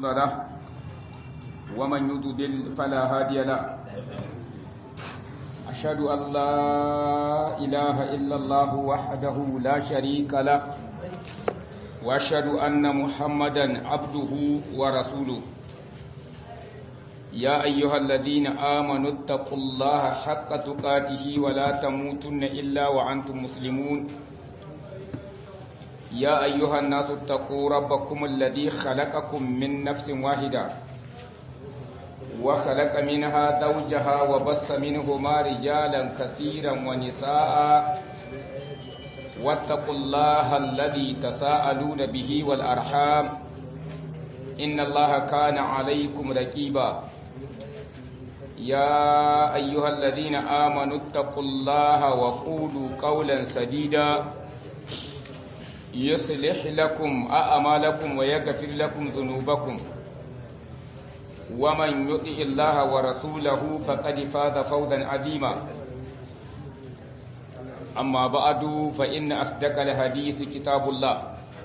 له ومن يضلل فلا هادي له أشهد أن لا إله إلا الله وحده لا شريك له وأشهد أن محمدا عبده ورسوله يا أيها الذين آمنوا اتقوا الله حق تقاته ولا تموتن إلا وأنتم مسلمون يا أيها الناس اتقوا ربكم الذي خلقكم من نفس واحدة وخلق منها زوجها وبص منهما رجالا كثيرا ونساء واتقوا الله الذي تساءلون به والأرحام إن الله كان عليكم رقيبا يا أيها الذين آمنوا اتقوا الله وقولوا قولا سديدا يصلح لكم أعمالكم ويغفر لكم ذنوبكم ومن يطع الله ورسوله فقد فاز فوزا عظيما أما بعد فإن أصدق الحديث كتاب الله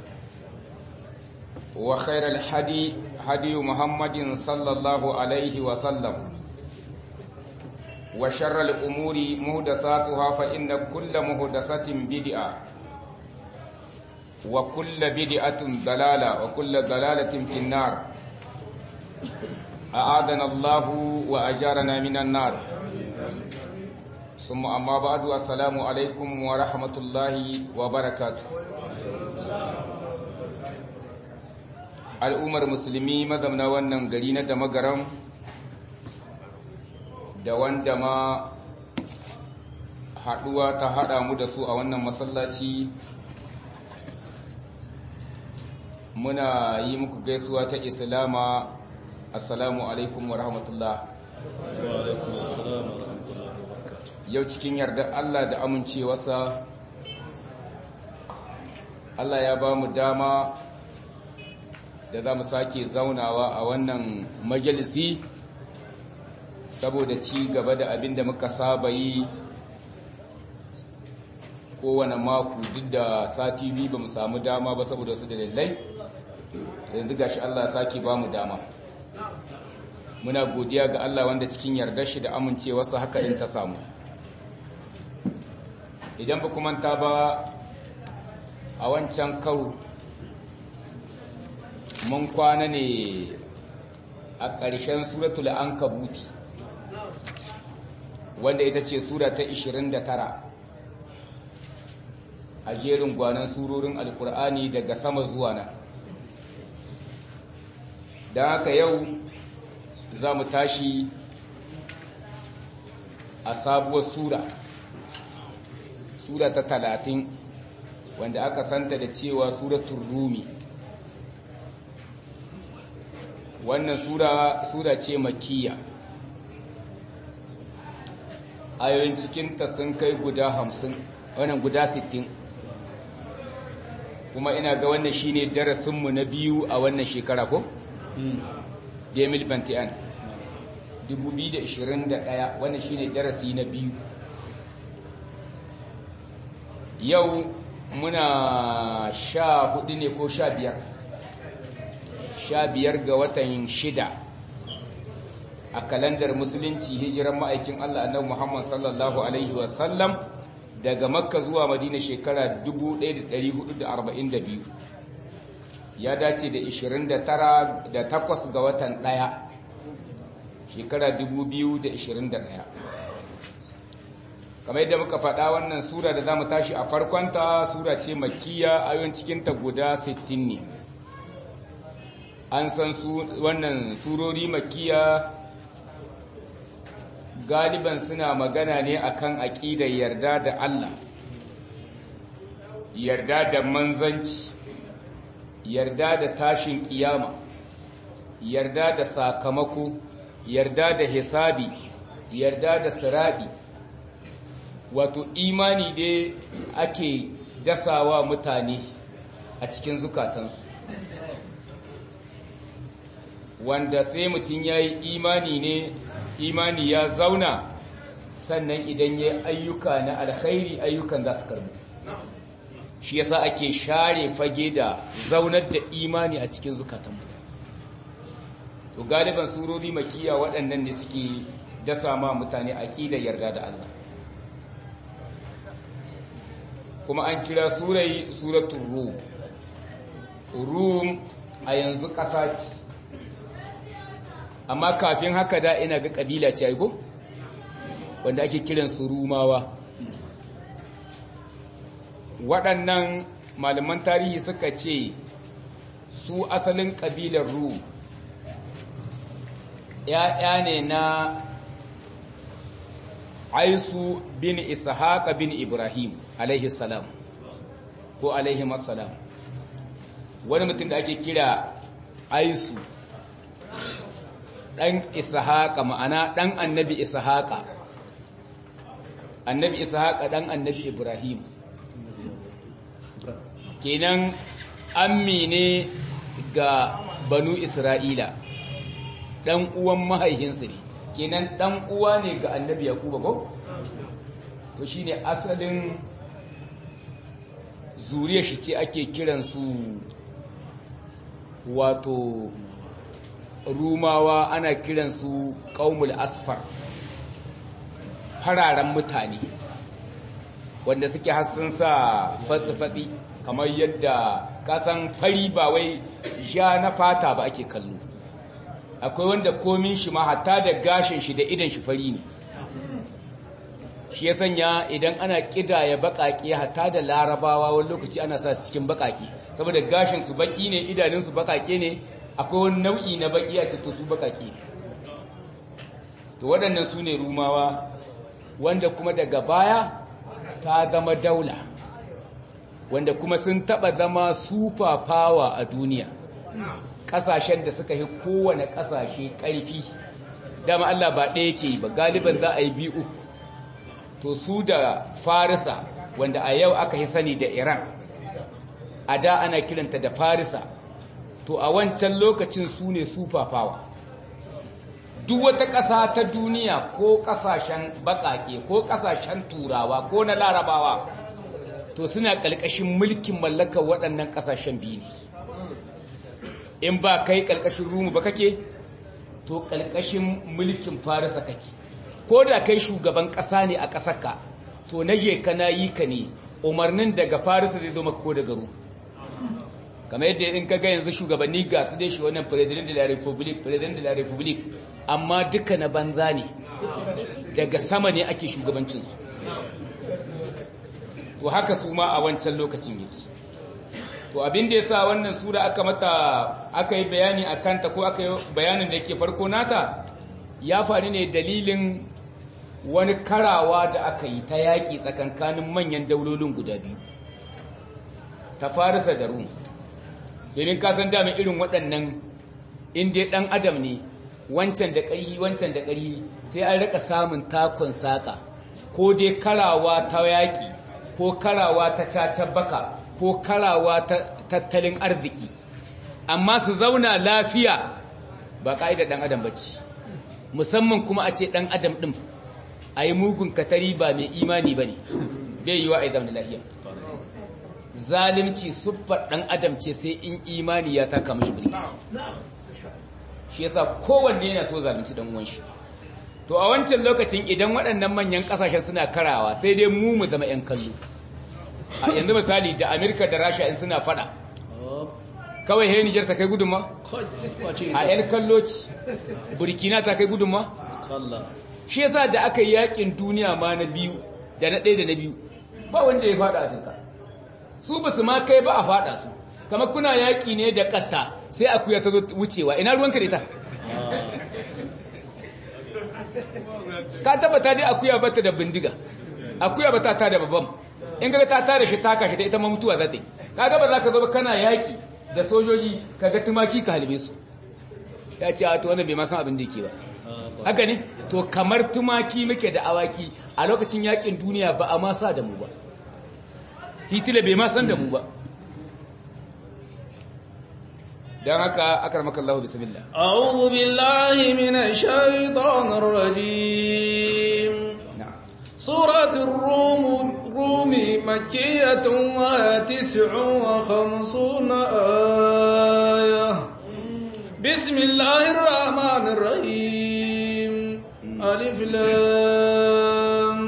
وخير الحدي هدي محمد صلى الله عليه وسلم وشر الأمور مهدساتها فإن كل مهدسة بدعة وكل بدعة ضلالة وكل ضلالة في النار أعاذنا الله وأجارنا من النار ثم أما بعد السلام عليكم ورحمة الله وبركاته al'ummar musulmi mazamna wannan gari na damagaram da wanda ma haɗuwa ta haɗa mu da su a wannan masallaci muna yi muku gaisuwa ta islama assalamu alaikum wa rahmatullah yau cikin yardar Allah da amincewarsa Allah ya ba mu dama da za mu sake zaunawa a wannan majalisi saboda ci gaba da abin da muka saba yi kowane mako duk da sati biyu ba mu samu dama ba saboda su dalilai yanzu gashi Allah sake ba mu dama muna godiya ga Allah wanda cikin yardar shi da amincewarsa haka din ta samu idan ba kuma ta ba a wancan karo mun kwana ne a ƙarshen suratul ankabuti wanda ita ce sura ta 29 a jerin gwanon surorin alkur'ani daga sama zuwa nan don haka yau za mu tashi a sabuwar sura sura ta talatin wanda aka santa da cewa suratun rumi wannan sura sura ce makiya ayoyin cikinta sun kai guda hamsin wannan guda sittin kuma ina ga wannan shine darasinmu na biyu a wannan shekara ko? Jamil Bantian 2021 wannan shine darasi na biyu yau muna sha hudu ne ko sha biyar sha biyar ga watan shida a kalandar musulunci hijiran ma'aikin Allah annabi Muhammad sallallahu alaihi wasallam daga makka zuwa madina shekara 1442 ya dace da 29 da 8 ga watan ɗaya shekara 2021 kamar yadda muka faɗa wannan sura da za mu tashi a farkonta sura ce makiya ayon cikinta guda 60 ne an san su wannan surori makiya galiban suna magana ne akan aƙidar yarda da Allah yarda da manzanci yarda da tashin kiyama yarda da sakamako yarda da hisabi yarda da siraɗi wato imani dai ake dasawa mutane a cikin zukatansu wanda sai mutum ya yi imani ne imani ya zauna sannan idan ya ayyuka na alkhairi ayyukan za su karbu shi yasa ake share fage da zaunar da imani a cikin zukatan mutane to galiban surori makiya waɗannan ne suke dasa ma mutane aqidar yarda da Allah kuma an kira surai suratul rum rum a yanzu ƙasa ce amma kafin haka da ina ga ƙabila ce aiko wanda ake kiran su rumawa waɗannan malaman tarihi suka ce su asalin ƙabilar rum ‘ya'ya ne na aisu bin ishaqa bin ibrahim alaihi salam ko alaihi salam wani mutum da ake kira aisu ɗan ishaqa ma'ana ɗan annabi ishaqa annabi ishaqa ɗan annabi ibrahim kenan ammi ne ga banu isra'ila ɗan uwan mahaihinsu ne kenan ɗan uwa ne ga annabi yakuba ko to shine asalin zuriya shi ce ake kiransu wato rumawa ana kiransu ƙaumul asfar fararen mutane wanda suke hassan sa fatsi-fatsi kamar yadda kasan fari ba wai ja na fata ba ake kallo akwai wanda komin shi ma hatta da gashin shi da idan shi fari ne shi ya sanya idan ana kidaya bakake hatta da larabawa wani lokaci ana sa su cikin bakake saboda gashin su baki ne idanun su bakake ne akwai wani nau'i na baki a cikin su bakake ne to waɗannan su ne rumawa wanda kuma daga baya ta zama daula wanda kuma sun taɓa zama super power a duniya ƙasashen da suka yi kowane ƙasashe ƙarfi dama Allah ba ɗaya ke ba galiban za a yi biyu uku to su da farisa wanda a yau aka yi sani da iran a da ana kiranta da farisa to a wancan lokacin su ne super power duk wata ƙasa ta duniya ko ƙasashen baƙaƙe ko ƙasashen turawa ko na larabawa to suna ƙalƙashin mulkin mallakar waɗannan ƙasashen biyu ne in ba kai ƙalƙashin rumu ba kake to ƙalƙashin mulkin farisa kake ko da kai shugaban ƙasa ne a ƙasarka to na je ka na yi ka ne umarnin daga farisa zai zo maka ko daga ru kamar yadda in ka ga yanzu shugabanni ga su dai shi wannan president de la republic president de la republic amma duka na banza ne daga sama ne ake shugabancinsu to haka su ma a wancan lokacin yake to abin da yasa wannan sura aka mata aka yi bayani a kanta ko aka yi bayanin da yake farko nata ya faru ne dalilin wani karawa da aka yi ta yaƙi tsakankanin manyan daulolin guda biyu ta farisa da rum domin kasan damin irin waɗannan inda ɗan adam ne wancan da ƙari wancan da ƙari sai an rika samun takon saƙa ko dai karawa ta yaƙi ko karawa ta cacar baka ko karawa ta tattalin arziki amma su zauna lafiya ba ƙa'idar ɗan adam bacci musamman kuma a ce ɗan adam ɗin a yi mugun katari ba mai imani ba ne bai yi wa a yi zama lafiya zalimci siffar ɗan adam ce sai in imani ya taka mashi birki shi yasa kowanne yana so zalunci ɗan uwan shi to a wancan lokacin idan waɗannan manyan ƙasashen suna karawa sai dai mu mu zama 'yan kallo a yanzu misali da amerika da rasha in suna faɗa kawai he nijar ta kai gudunma a 'yan kallo ce burkina ta kai gudunma shi yasa da aka yi yakin duniya ma na biyu da na ɗaya da na biyu ba wanda ya faɗa afirka su ba su ma kai ba a faɗa su kama kuna yaƙi ne da ƙatta sai akuya ta zo wucewa ina ruwanka da ita ka tabbata dai akuya bata da bindiga akuya bata ta da babban in kaga ta tare shi taka shi da ita ma mutuwa za ta yi kaga ba za ka zo ba kana yaƙi da sojoji kaga tumaki ka halbe su ya ce a to wannan bai ma san abin da yake ba haka ne to kamar tumaki muke da awaki a lokacin yaƙin duniya ba a ma sa da mu ba hitler bai ma san da mu ba don haka akar maka Allah bismillah a'udhu billahi minash shaitanir rajim suratul rum rumi makkiyatun wa tis'un wa khamsuna ayah بسم الله الرحمن الرحيم ألف لام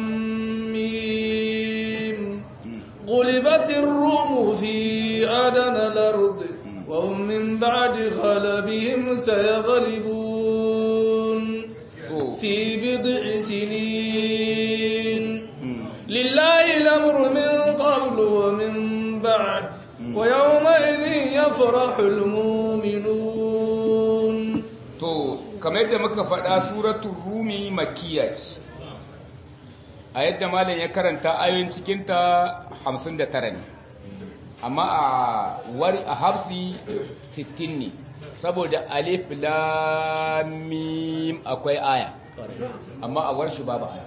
ميم غلبت الروم في أدنى الأرض وهم من بعد غلبهم سيغلبون في بضع سنين لله الأمر من قبل ومن بعد ويومئذ يفرح المؤمنون to kamar yadda muka faɗa suratul rumi makkiya ce a yadda malam ya karanta ayoyin cikinta 59 ne amma a wari a hafsi 60 ne saboda alif lam mim akwai aya amma a warshi babu aya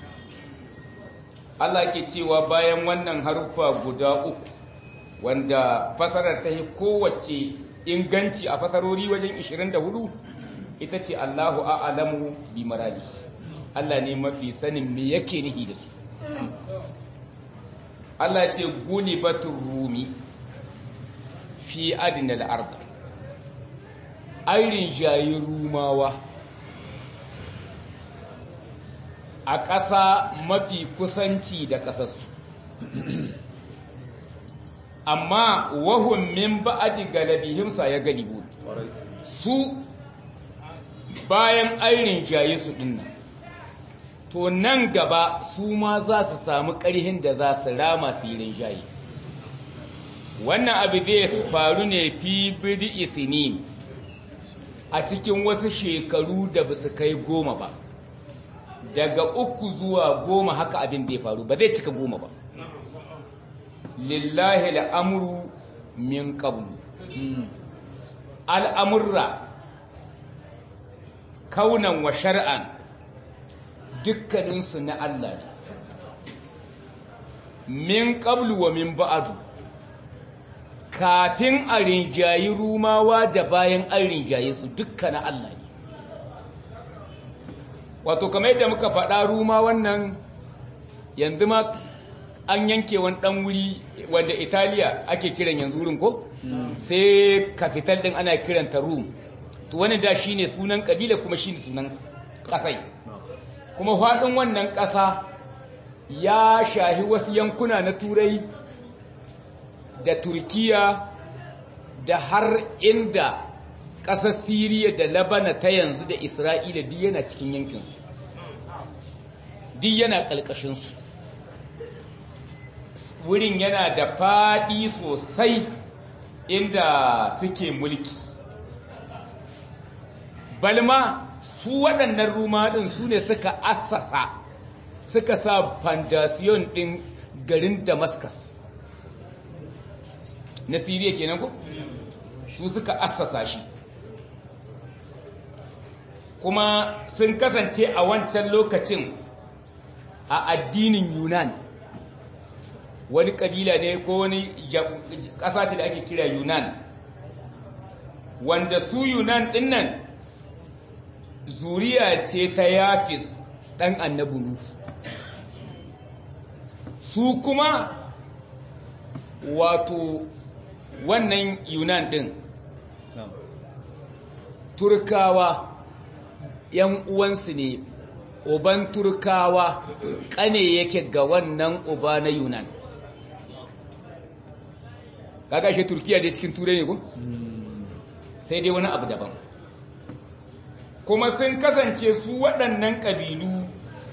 Allah ke cewa bayan wannan haruffa guda uku wanda fasarar ta yi kowace inganci a fasarori wajen 24 ita ce Allahu a'lamu bi maradi Allah ne mafi sanin me yake nihi da su Allah ce gulibatur rumi fi adnal ard airin jayi rumawa a ƙasa mafi kusanci da ƙasarsu amma wahun min ba'adi galabihim sa ya galibu su bayan airin jaye su dinnan to nan gaba su ma za su samu ƙarhin da za su rama su yi rinjaye wannan abu zai faru ne fi bidi isinin a cikin wasu shekaru da ba su kai goma ba daga uku zuwa goma haka abin da ya faru ba zai cika goma ba lillahi al'amuru min qablu al'amurra kaunan wa shar'an dukkaninsu na Allah ne min qablu wa min ba'adu kafin a rinjayi rumawa da bayan an rinjaye su dukka na Allah ne wato kamar yadda muka faɗa ruma wannan yanzu ma an yanke wani ɗan wuri wanda italiya ake kiran yanzu wurin ko sai kafital ɗin ana kiranta rum to wani da shi ne sunan ƙabila kuma shi ne sunan ƙasai kuma faɗin wannan ƙasa ya shahi wasu yankuna na turai da turkiya da har inda ƙasar siriya da labana ta yanzu da isra'ila duk yana cikin yankinsu duk yana ƙalƙashinsu wurin yana da faɗi sosai inda suke mulki balma su waɗannan rumaɗin su ne suka assasa suka sa fandasiyon ɗin garin damascus na siriya kenan ko su suka assasa shi kuma sun kasance a wancan lokacin a addinin yunan wani kabila ne ko wani ƙasa ce da ake kira yunan wanda su yunan dinnan zuriya ce ta yafis ɗan annabulu su kuma wato wannan yunan ɗin turkawa ‘yan uwansu ne uban turkawa ƙane yake ga wannan uba na yunan kaga shi turkiya dai cikin turai ne ko sai dai wani abu daban kuma sun kasance su waɗannan ƙabilu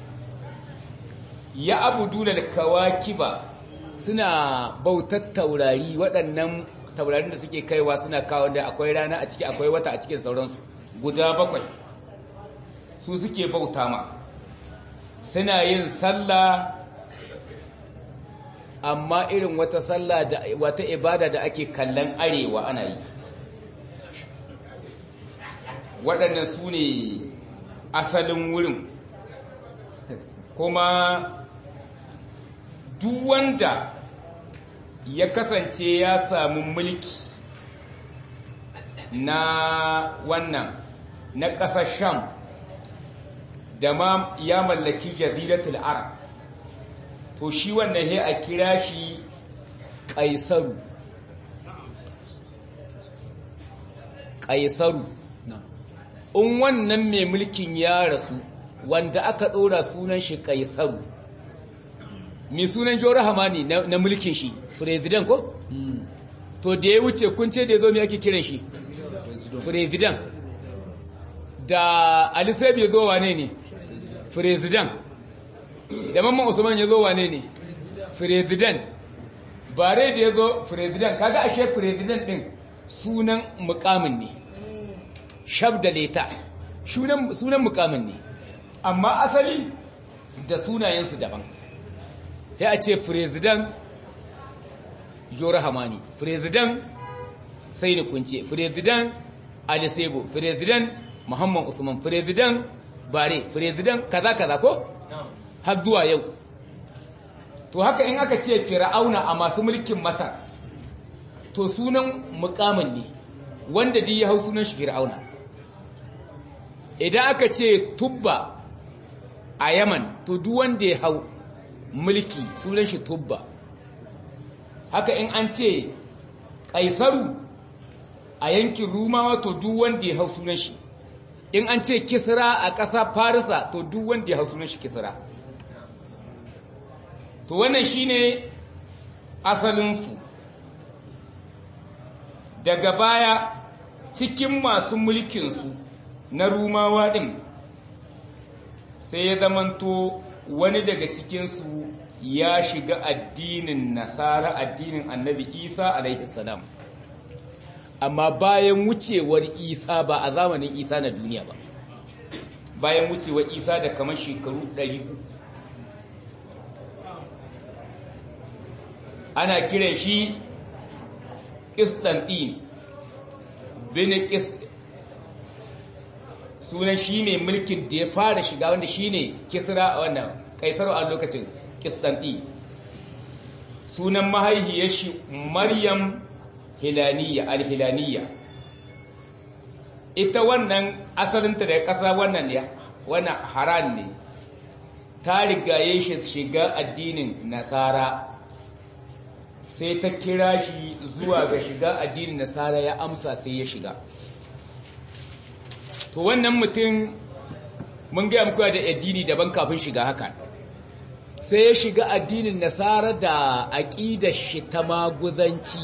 ya abu dulal kawakiba suna bautar taurari waɗannan taurarin da suke kaiwa suna kawo da akwai rana a ciki akwai wata a cikin sauransu guda bakwai su suke bauta ma suna yin sallah amma irin wata sallah da wata ibada da ake kallon arewa ana yi waɗannan su ne asalin wurin kuma duk wanda ya kasance ya samu mulki na wannan na ƙasar sham da ma ya mallaki jaziratul arab to shi wannan he a kira shi ƙaisaru ƙaisaru in wannan mai mulkin ya rasu wanda aka ɗora sunan shi kaisaru mai sunan jawar hamani na mulkin shi firezidan ko? to da ya wuce kun ce da ya zo mai ake kiran shi firezidan da alisabi ya zo wane ne firezidan da mamman usman ya zo wane ne firezidan bare da ya zo firezidan kaga ashe firezidan din sunan mukamin ne shaf da leta sunan mukamin ne amma asali da sunayensu daban ya a ce firezidan jora hamani firezidan sai da kunce firezidan alisebo firezidan muhammad usman firezidan bare firezidan kaza kaza ko har zuwa yau to haka in aka ce fir'auna a masu mulkin masar to sunan mukamin ne wanda di ya hau sunan shi fir'auna idan aka ce tubba a yaman to duk wanda ya hau mulki sunan shi tubba haka in an ce kaisaru a yankin rumawa to duk wanda ya hau sunan shi in an ce kisra a ƙasa farisa to duk wanda ya hau sunan shi kisra to wannan shine asalinsu daga baya cikin masu mulkinsu na rumawa ɗin sai ya zamanto wani daga cikinsu ya shiga addinin nasara addinin annabi isa alaihissalam amma bayan wucewar isa ba a zamanin isa na duniya ba bayan wucewar isa da kamar shekaru 300 ana kiran shi Ƙisɗanɗin bin sunan shi ne mulkin da ya fara shiga wanda shi ne kisra a wannan kaisar a lokacin Ƙisɗanɗin sunan mahaihiyar shi maryam hilaniya alhilaniya ita wannan asalinta da ƙasa wannan ne wannan haran ne ta rigaye shi shiga addinin nasara sai ta kira shi zuwa ga shiga addinin nasara ya amsa sai ya shiga to wannan mutum mun gaya muku da addini daban kafin shiga haka sai ya shiga addinin nasara da aƙidar shi ta maguzanci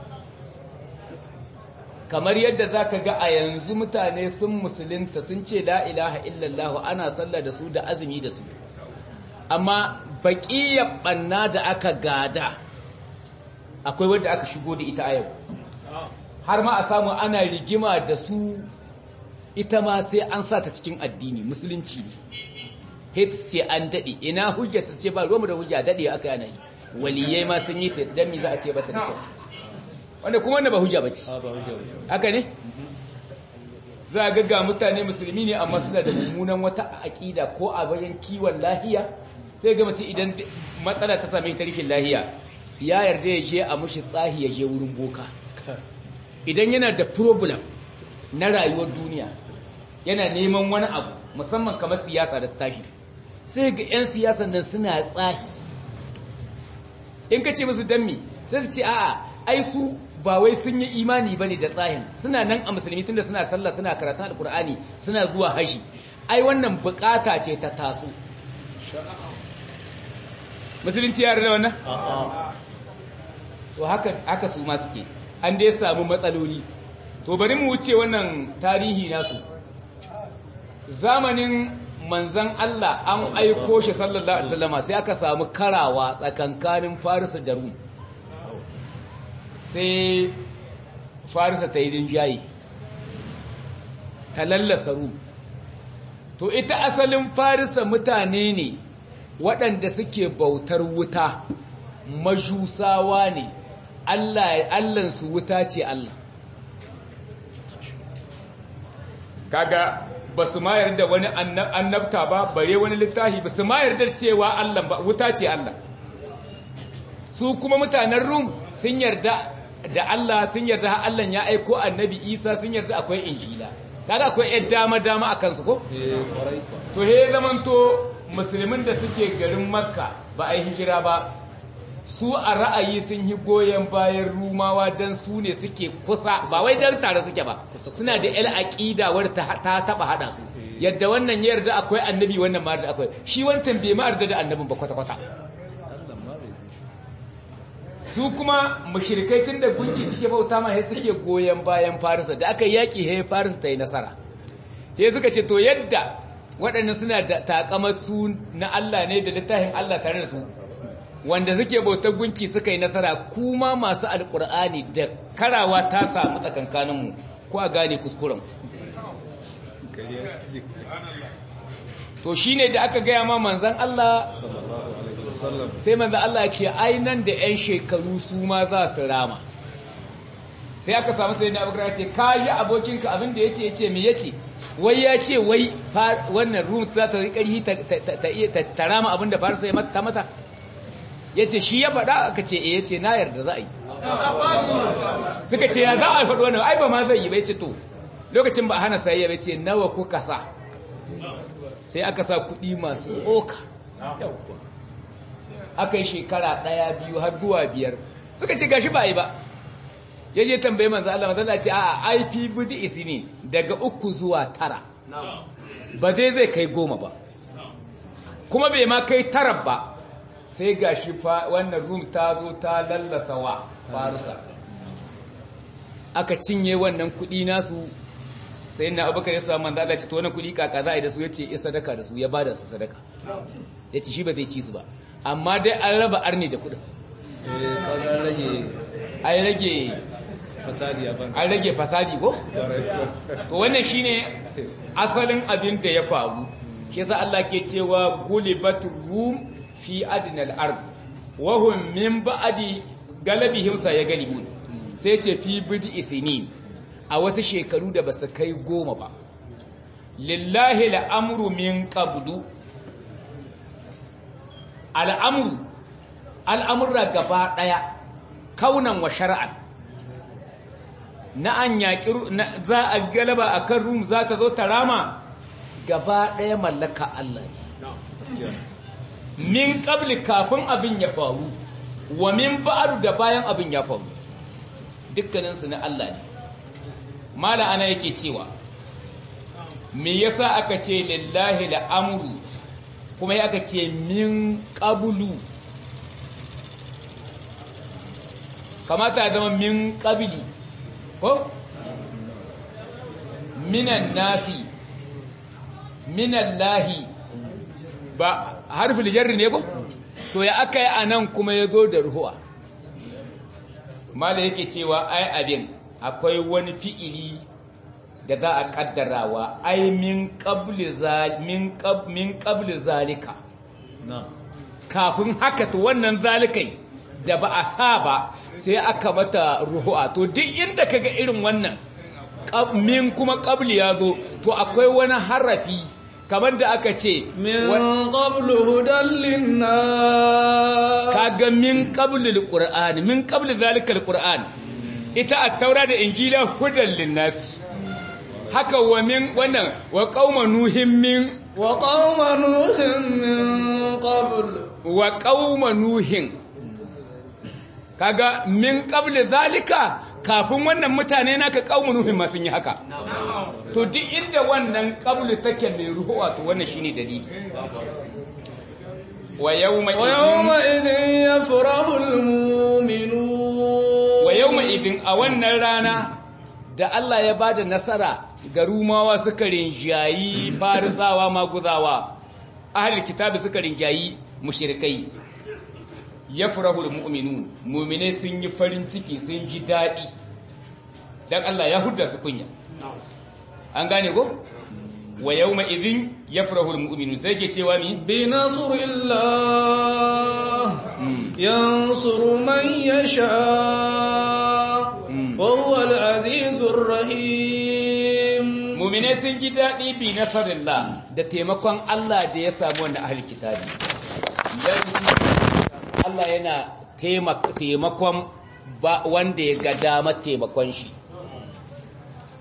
kamar yadda za ka ga a yanzu mutane sun musulunta sun ce la ilaha illallah ana sallah da su da azumi da su amma baƙiyar ɓanna da aka gada akwai wadda aka shigo da ita a yau har ma a samu ana rigima da su ita ma sai an sa ta cikin addini musulunci ne hate ce an daɗe ina hujja ta ce ba roma da hujja daɗe aka yana yi waliyai ma sun yi ta don mi za a ce ba ta da kyau wanda kuma wanda ba hujja ba ce haka ne za a ga mutane musulmi ne amma suna da mummunan wata aƙida ko a bayan kiwon lahiya sai ga mutum idan matsala ta same ta rishin lahiya ya yarda ya je a mushi tsahi ya je wurin boka idan yana da problem na rayuwar duniya yana neman wani abu musamman kamar siyasa da tashi sai ga 'yan siyasan nan suna tsahi in ka ce musu dammi sai su ce a'a ai su ba wai sun yi imani bane da tsahin suna nan a musulmi tunda suna sallah suna karatun alkur'ani suna zuwa haji ai wannan bukata ce ta taso musulunci ya da wannan to haka haka su ma suke an dai samu matsaloli to bari mu wuce wannan tarihi nasu zamanin manzan Allah an aiko shi sallallahu alaihi wasallama sai aka samu karawa tsakankanin Faris da Rum sai Farisa ta yi rinjaye ta lallasa Rum to ita asalin Farisa mutane ne waɗanda suke bautar wuta majusawa ne Allah Allahnsu wuta ce Allah kaga ba su ma yarda wani annabta ba bare wani littafi ba su ma yarda cewa Allah ba wuta ce Allah su kuma mutanen Rum sun yarda da Allah sun yarda Allah ya aiko annabi Isa sun yarda akwai injila kaga akwai yar dama dama a kansu ko to he zamanto musulmin da suke garin Makka ba a yi hijira ba su a ra'ayi sun yi goyon bayan rumawa don su ne suke kusa ba wai don tare suke ba suna da yal aƙida wadda ta taɓa haɗa su yadda wannan ya yarda akwai annabi wannan ma da akwai shi wancan bai ma yarda da annabin ba kwata-kwata su kuma mushrikai tun da gunki suke bauta ma sai suke goyon bayan farisa da aka yaƙi sai farisa ta yi nasara sai suka ce to yadda waɗannan suna da takamar su na Allah ne da littafin Allah tare da su wanda suke bautar gunki suka yi nasara kuma masu alkur'ani da karawa ta samu tsakankaninmu ko a gane kuskuren to shine da aka gaya ma manzan Allah sai manzan Allah ce ai nan da 'yan shekaru su ma za su rama sai aka samu sai da abubakar ce ka yi abokinka abin da ya ce ya ce me ya ce wai ya ce wai wannan rum za ta yi ƙarfi ta rama abin da farsa ya ta mata ya ce shi ya faɗa aka ce ya ce na yarda za a yi suka ce ya za a faɗi wannan ai ba ma zai yi bai ce to lokacin ba hana sayayya bai ce nawa kuka sa sai aka sa kuɗi masu tsoka aka yi shekara ɗaya biyu har zuwa biyar suka ce gashi ba yi ba ya je tambaye manzo Allah manzo Allah ce a IP budi isi ne daga uku zuwa tara ba zai zai kai goma ba kuma bai ma kai tara ba sai ga shi wannan rum ta zo ta lallasa wa farusa aka cinye wannan kudi nasu sai na abubakar ya samu manzo Allah ce to wannan kudi kaka za a yi da su yace ya sadaka da su ya bada su sadaka yace shi ba zai ci su ba amma dai an raba arni da kudin an rage fasadi a banka an rage fasadi ko to wannan shine asalin abin da ya faru shi yasa Allah ke cewa gulibatur rum fi adnal ard wa hum min ba'di galabihim sayagalibun sai ce fi bid'i sinin a wasu shekaru da basu kai goma ba lillahi al'amru min qablu al'amru al'amurra gaba daya kaunan wa shar'an na an yaƙi za a galaba a kan rum za ta zo ta rama gaba ɗaya mallaka Allah ne min ƙabli kafin abin ya faru wa min ba'adu da bayan abin ya faru dukkaninsu na Allah ne mala ana yake cewa me yasa aka ce lillahi la'amuru kuma ya aka ce min ƙabulu kamata zama min ƙabili ko minan nasi minan lahi ba harfin jarri ne ko to ya aka yi a nan kuma ya zo da ruhuwa mala yake cewa ai abin akwai wani fi'ili da za a kaddarawa ai min qabli zalika kafin haka to wannan zalikai da ba a sa ba sai aka mata ruhu'a to duk inda kaga irin wannan min kuma qabli ya zo to akwai wani harafi kamar da aka ce min qablu hudan linnas kaga min qabli alquran min qabli zalika alquran ita at-taura da injila hudan linnas haka wa min wannan wa qauma nuhin min wa qauma nuhin min qabl wa qauma nuhin kaga min qabli zalika kafin wannan mutane naka qaumun nuhin ma sun yi haka to duk inda wannan qabli take mai ruhu wato wannan shine dalili wa yawma wa yawma idhin yafrahu almu'minun wa yawma idhin a wannan rana da Allah ya bada nasara ga rumawa suka rinjayi farisawa maguzawa ahli kitabi suka rinjayi mushrikai ya furahul mu'minun mu'mine sun yi farin ciki sun ji daɗi dan Allah ya hudda su kunya an gane ko wa yawma idhin yafrahul mu'minun sai ke cewa mi bi nasrillah yansuru man yasha wa huwa al-azizur rahim mu'mine sun ji daɗi bi nasrillah da taimakon Allah da ya samu wannan ahli kitabi Allah yana taimakon wanda ya ga damar taimakon shi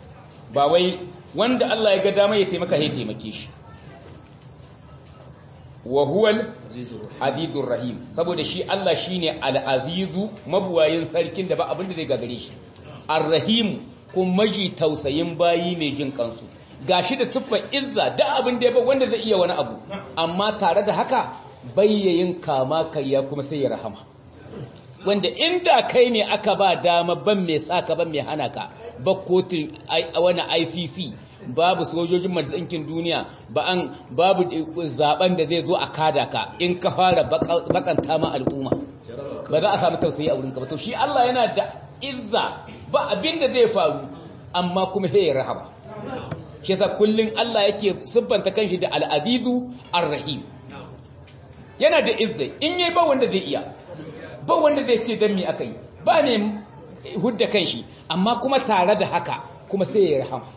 ba wai wanda Allah ya ga damar ya taimaka ya taimake shi wa huwal azizur rahim saboda shi Allah shine al-azizu mabuwayin sarkin da ba abin da zai gagare shi ar-rahim kun maji tausayin bayi mai jin kansu gashi da siffar izza da abin da ya ba wanda zai iya wani abu amma tare da haka bayyayin kama karya kuma sai ya rahama wanda inda kai ne aka ba dama ban mai saka ban mai hana ka ba kotun wani ICC babu sojojin majalisinkin duniya ba an babu zaben da zai zo a kada ka in ka fara bakanta ma al'umma ba za a samu tausayi a wurinka ba to shi Allah yana da izza ba abin da zai faru amma kuma sai ya rahama shi yasa kullun Allah yake siffanta kanshi da al-azizu ar-rahim yana da izza in yayi ba wanda zai iya ba wanda zai ce dan me akai ba ne hudda kanshi amma kuma tare da haka kuma sai ya rahama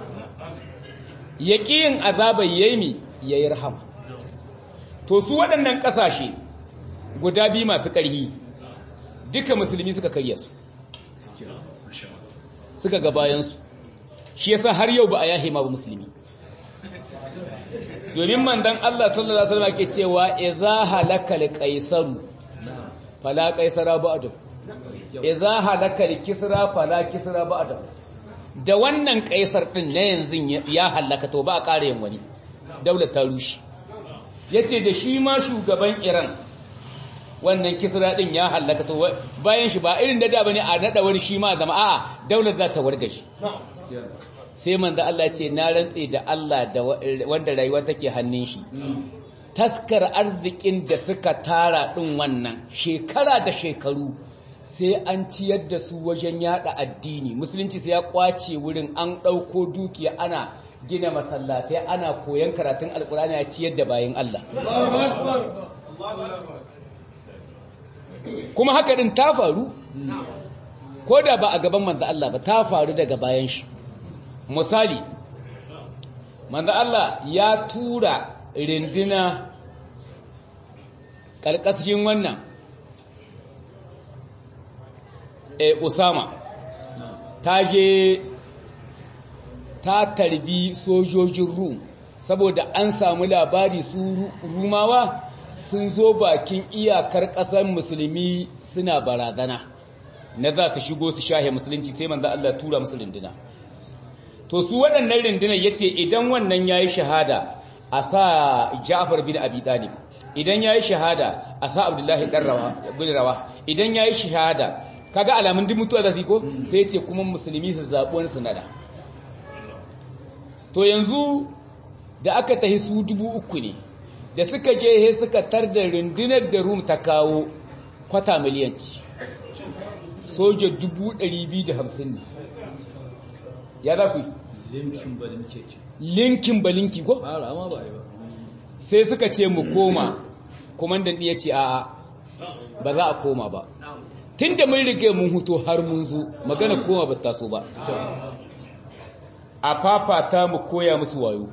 yaqiyin azabai yayi yayi rahama to su waɗannan ƙasashe guda biyu masu ƙarhi duka musulmi suka karya su suka ga bayansu shi yasa har yau ba a yahe ma ba musulmi domin mandan Allah sallallahu alaihi wasallam ke cewa idza halaka al-qaisaru fala qaisara ba'da idza halaka al-kisra fala kisra ba'da da wannan kaisar din na yanzu ya halaka to ba a ƙara yin wani daular ta rushe yace da shi ma shugaban Iran wannan kisra din ya halaka to bayan shi ba irin da da bane a nada wani shi ma zama a'a daular za ta warga shi sai manzo Allah ce na rantse da Allah da wanda rayuwa take hannun shi taskar arzikin da suka tara din wannan shekara da shekaru sai an ciyar da su wajen yada addini musulunci sai ya kwace wurin an dauko dukiya ana gina masallatai ana koyan karatun alkurani a ciyar da bayan Allah kuma haka din ta faru ko da ba a gaban manzo Allah ba ta faru daga bayan shi misali manzo Allah ya tura rindina ƙarƙashin wannan e Usama ta je ta tarbi sojojin Rum saboda an samu labari su Rumawa sun zo bakin iyakar ƙasar musulmi suna barazana na za su shigo su shahe musulunci sai manzo Allah tura musu rindina to su waɗannan rundunar ya ce idan wannan ya yi shahada a sa ja'afar bin abi ɗalib idan ya yi shahada a sa abdullahi ɗan bin rawa idan ya yi shahada kaga alamun duk mutuwa zafi ko sai ya ce kuma musulmi su zaɓi wani sinada to yanzu da aka tahi su dubu uku ne da suka je he suka tar da rundunar da rum ta kawo kwata miliyanci soja dubu ɗari biyu da hamsin ne ya za ku linkin balinki linkin balinki ko fara ma ba yi ba sai suka ce mu koma komandan ya ce a'a ba za a koma ba tun da mun rige mun huto har mun zo magana koma ba taso ba a fafata mu koya musu wayo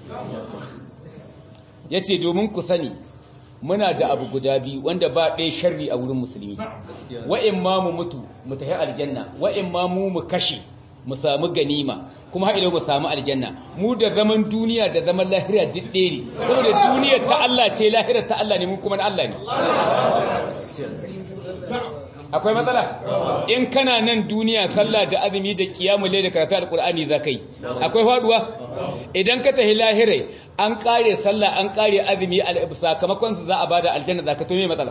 ya ce domin ku sani muna da abu guda biyu wanda ba ɗaya sharri a wurin musulmi wa'in ma mu mutu mu tafi aljanna wa'in ma mu mu kashe mu samu ganima kuma haɗe mu samu aljanna mu da zaman duniya da zaman lahira duk ɗaya ne saboda duniyar ta Allah ce lahira ta Allah ne mu kuma na Allah ne akwai matsala in kana nan duniya sallah da azumi da kiyamul layl da karatu alqur'ani zakai akwai faduwa idan ka tahi lahirai an kare sallah an kare azumi sakamakon su za a bada aljanna zaka to me matsala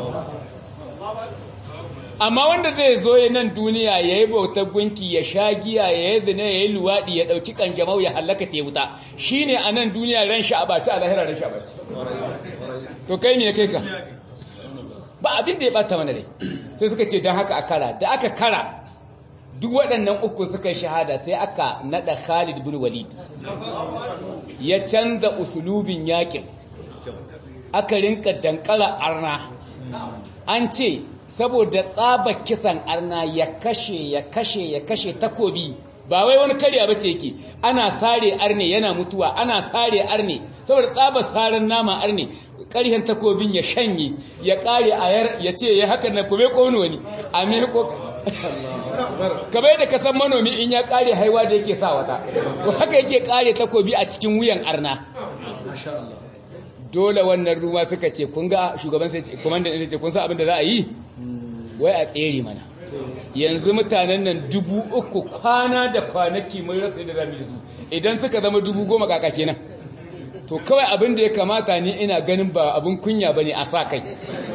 amma wanda zai zo ya nan duniya ya yi bautar gunki ya sha giya ya yi zina ya yi luwaɗi ya ɗauki ƙanjamau ya hallaka ta wuta shi ne a nan duniya ran sha abaci a lahira ran sha abaci to kai ne kai ka ba abin da ya ɓata mana dai sai suka ce don haka a kara da aka kara duk waɗannan uku suka yi shahada sai aka naɗa khalid bin walid ya canza usulubin yakin aka rinka dankala arna an ce saboda tsaba kisan arna ya kashe ya kashe ya kashe takobi ba wai wani karya bace yake ana sare arne yana mutuwa ana sare arne saboda tsaba saran nama arne ƙarhen takobin ya shanye ya ƙare ayar ya ce ya haka na kome ko wani a me ko kamar da kasan manomi in ya ƙare haiwa da yake sa wata to haka yake ƙare takobi a cikin wuyan arna dole wannan ruwa suka ce kun ga shugaban sai ce komandan ɗin ce kun san abin da za a yi wai a tsere mana yanzu mutanen nan dubu uku kwana da kwanaki mai rasa da zamu yi su idan suka zama dubu goma kaka kenan to kawai abin da ya kamata ni ina ganin ba abin kunya ba ne a sa kai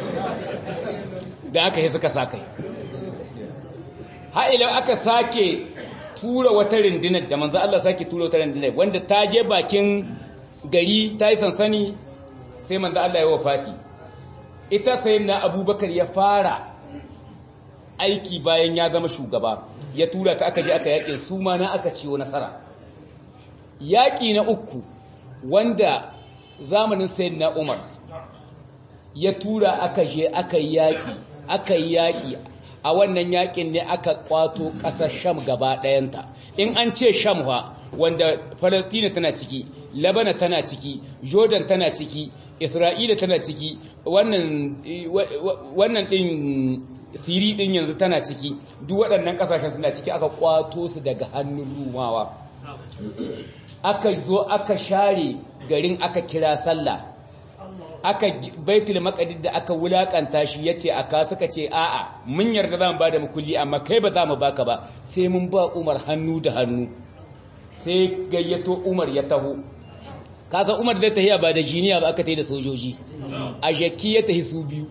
da aka yi suka sa kai ha'ilau aka sake tura wata rindinar da manzo Allah sake tura wata rindinar wanda ta je bakin gari ta yi sansani sai manzo Allah ya wafati ita sai na abubakar ya fara aiki bayan ya zama shugaba ya tura ta aka je aka yaƙin su ma na aka ciwo nasara yaƙi na uku wanda zamanin sayin na umar ya tura aka je aka yi yaƙi aka yi yaƙi a wannan yaƙin ne aka kwato ƙasar sham gaba ɗayanta in an ce sham fa wanda falastina tana ciki labana tana ciki jordan tana ciki isra'ila tana ciki wannan wannan din siri din yanzu tana ciki duk waɗannan ƙasashen suna ciki aka kwato su daga hannun rumawa aka zo aka share garin aka kira sallah aka baitul maqdis da aka wulakanta shi yace aka suka ce a'a mun yarda zamu bada mukulli amma kai ba za mu baka ba sai mun ba Umar hannu da hannu sai gayyato Umar ya taho kaza Umar da tahiya ba da jiniya ba aka tayi da sojoji a jakki ya tahi su biyu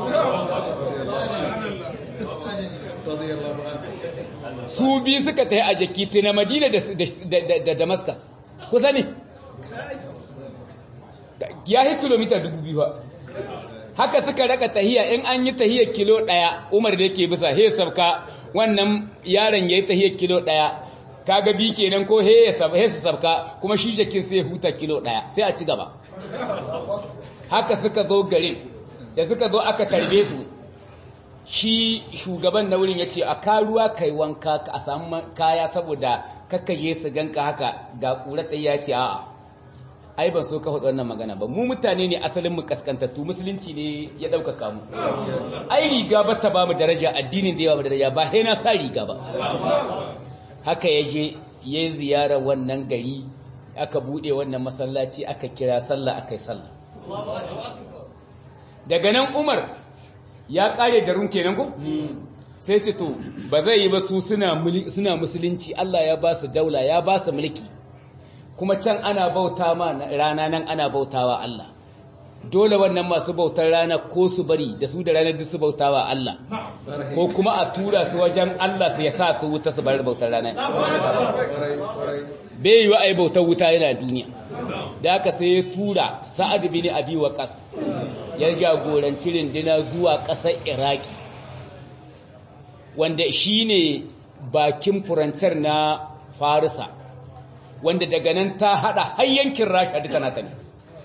su biyu suka tahi a jakki ta na Madina da Damascus kusa ne ya yi kilomita dubu biyu ba haka suka raka tahiya in an yi tahiyar kilo ɗaya umar da yake bisa he sabka wannan yaron ya yi tahiyar kilo ɗaya kaga bi kenan ko he su sabka kuma shi jakin sai huta kilo ɗaya sai a ci gaba haka suka zo garin da suka zo aka tarbe su shi shugaban na wurin ya ce a karuwa kai wanka a samu kaya saboda kakkaje su ganka haka ga ƙura ya ce a'a ai ban so ka faɗi wannan magana ba mu mutane ne asalin mu kaskantattu musulunci ne ya ɗaukaka mu ai riga ba ta ba mu daraja addinin da ya ba mu daraja ba sai na sa riga ba haka ya je ya yi ziyara wannan gari aka buɗe wannan masallaci aka kira sallah aka yi sallah daga nan umar ya ƙare da run kenan ko sai ce to ba zai yi ba su suna musulunci Allah ya ba su daula ya ba su mulki kuma can ana bauta ma rana nan ana bautawa Allah dole wannan masu bautar rana ko su bari da su da ranar duk su bautawa Allah ko kuma a tura su wajen Allah su ya sa su wuta su bar bautar rana bai yi wa ai bautar wuta yana duniya da aka sai ya tura sa'ad bin abi waqas ya jagoranci rindina zuwa ƙasar iraki wanda shine bakin furancar na farisa wanda daga nan ta hada har yankin rasha duka nata ne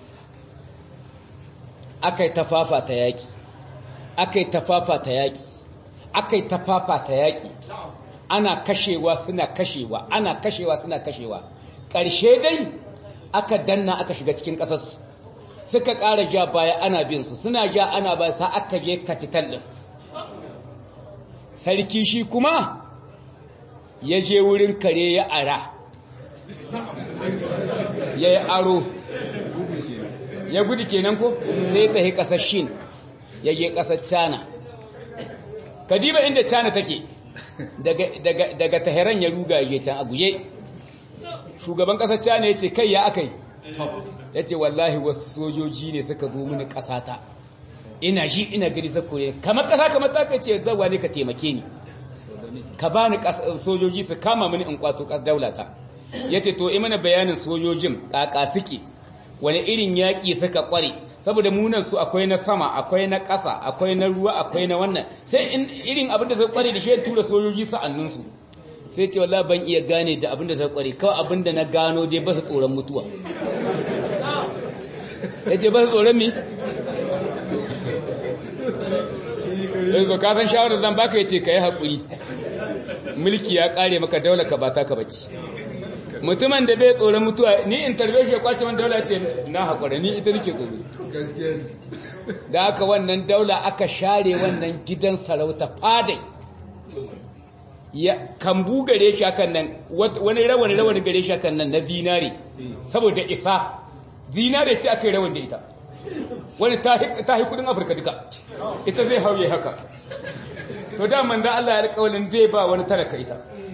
akai tafafa ta yaki akai tafafa ta yaki akai tafafa ta yaki ana kashewa suna kashewa ana kashewa suna kashewa ƙarshe dai aka danna aka shiga cikin ƙasarsu suka ƙara ja baya ana bin su suna ja ana baya sa aka je kafital ɗin sarki shi kuma ya je wurin kare ya ara ya yi aro ya gudu kenan ko sai ta yi ƙasar shin ya je ƙasar cana kadiba inda cana take daga taheran ya ruga ya can a guje shugaban ƙasar cana ya ce kai ya aka yi ya ce wallahi wasu sojoji ne suka zo mini ƙasata ina shi ina gari zakure kamar ƙasa kamar ta kai ce zawa ne ka taimake ni ka ba ni sojoji su kama mini in kwato ƙas daulata ya ce to mana bayanin sojojin ƙaƙa suke wani irin yaƙi suka ƙware saboda munan su akwai na sama akwai na ƙasa akwai na ruwa akwai na wannan sai in irin abinda suka ƙware da shi ya tura sojoji sa'annunsu sai ce wallahi ban iya gane da abinda suka ƙware kawai abinda na gano dai ba su tsoron mutuwa ya ce ba su tsoron mi yanzu ka san shawarar zan baka ya ce ka yi haƙuri mulki ya ƙare maka daular ka ba ta ka bacci mutumin da bai tsoron mutuwa ni in tarbe shi ya kwace wani daula ce na haƙura ni ita nake tsoro da aka wannan daula aka share wannan gidan sarauta fadai ya kambu gare shi akan nan wani rawani rawani gare shi akan nan na zinare saboda isa zinare ce aka yi rawan da ita wani ta hi kudin afirka duka ita zai hauye haka to da manzan Allah ya alƙawalin zai ba wani talaka ita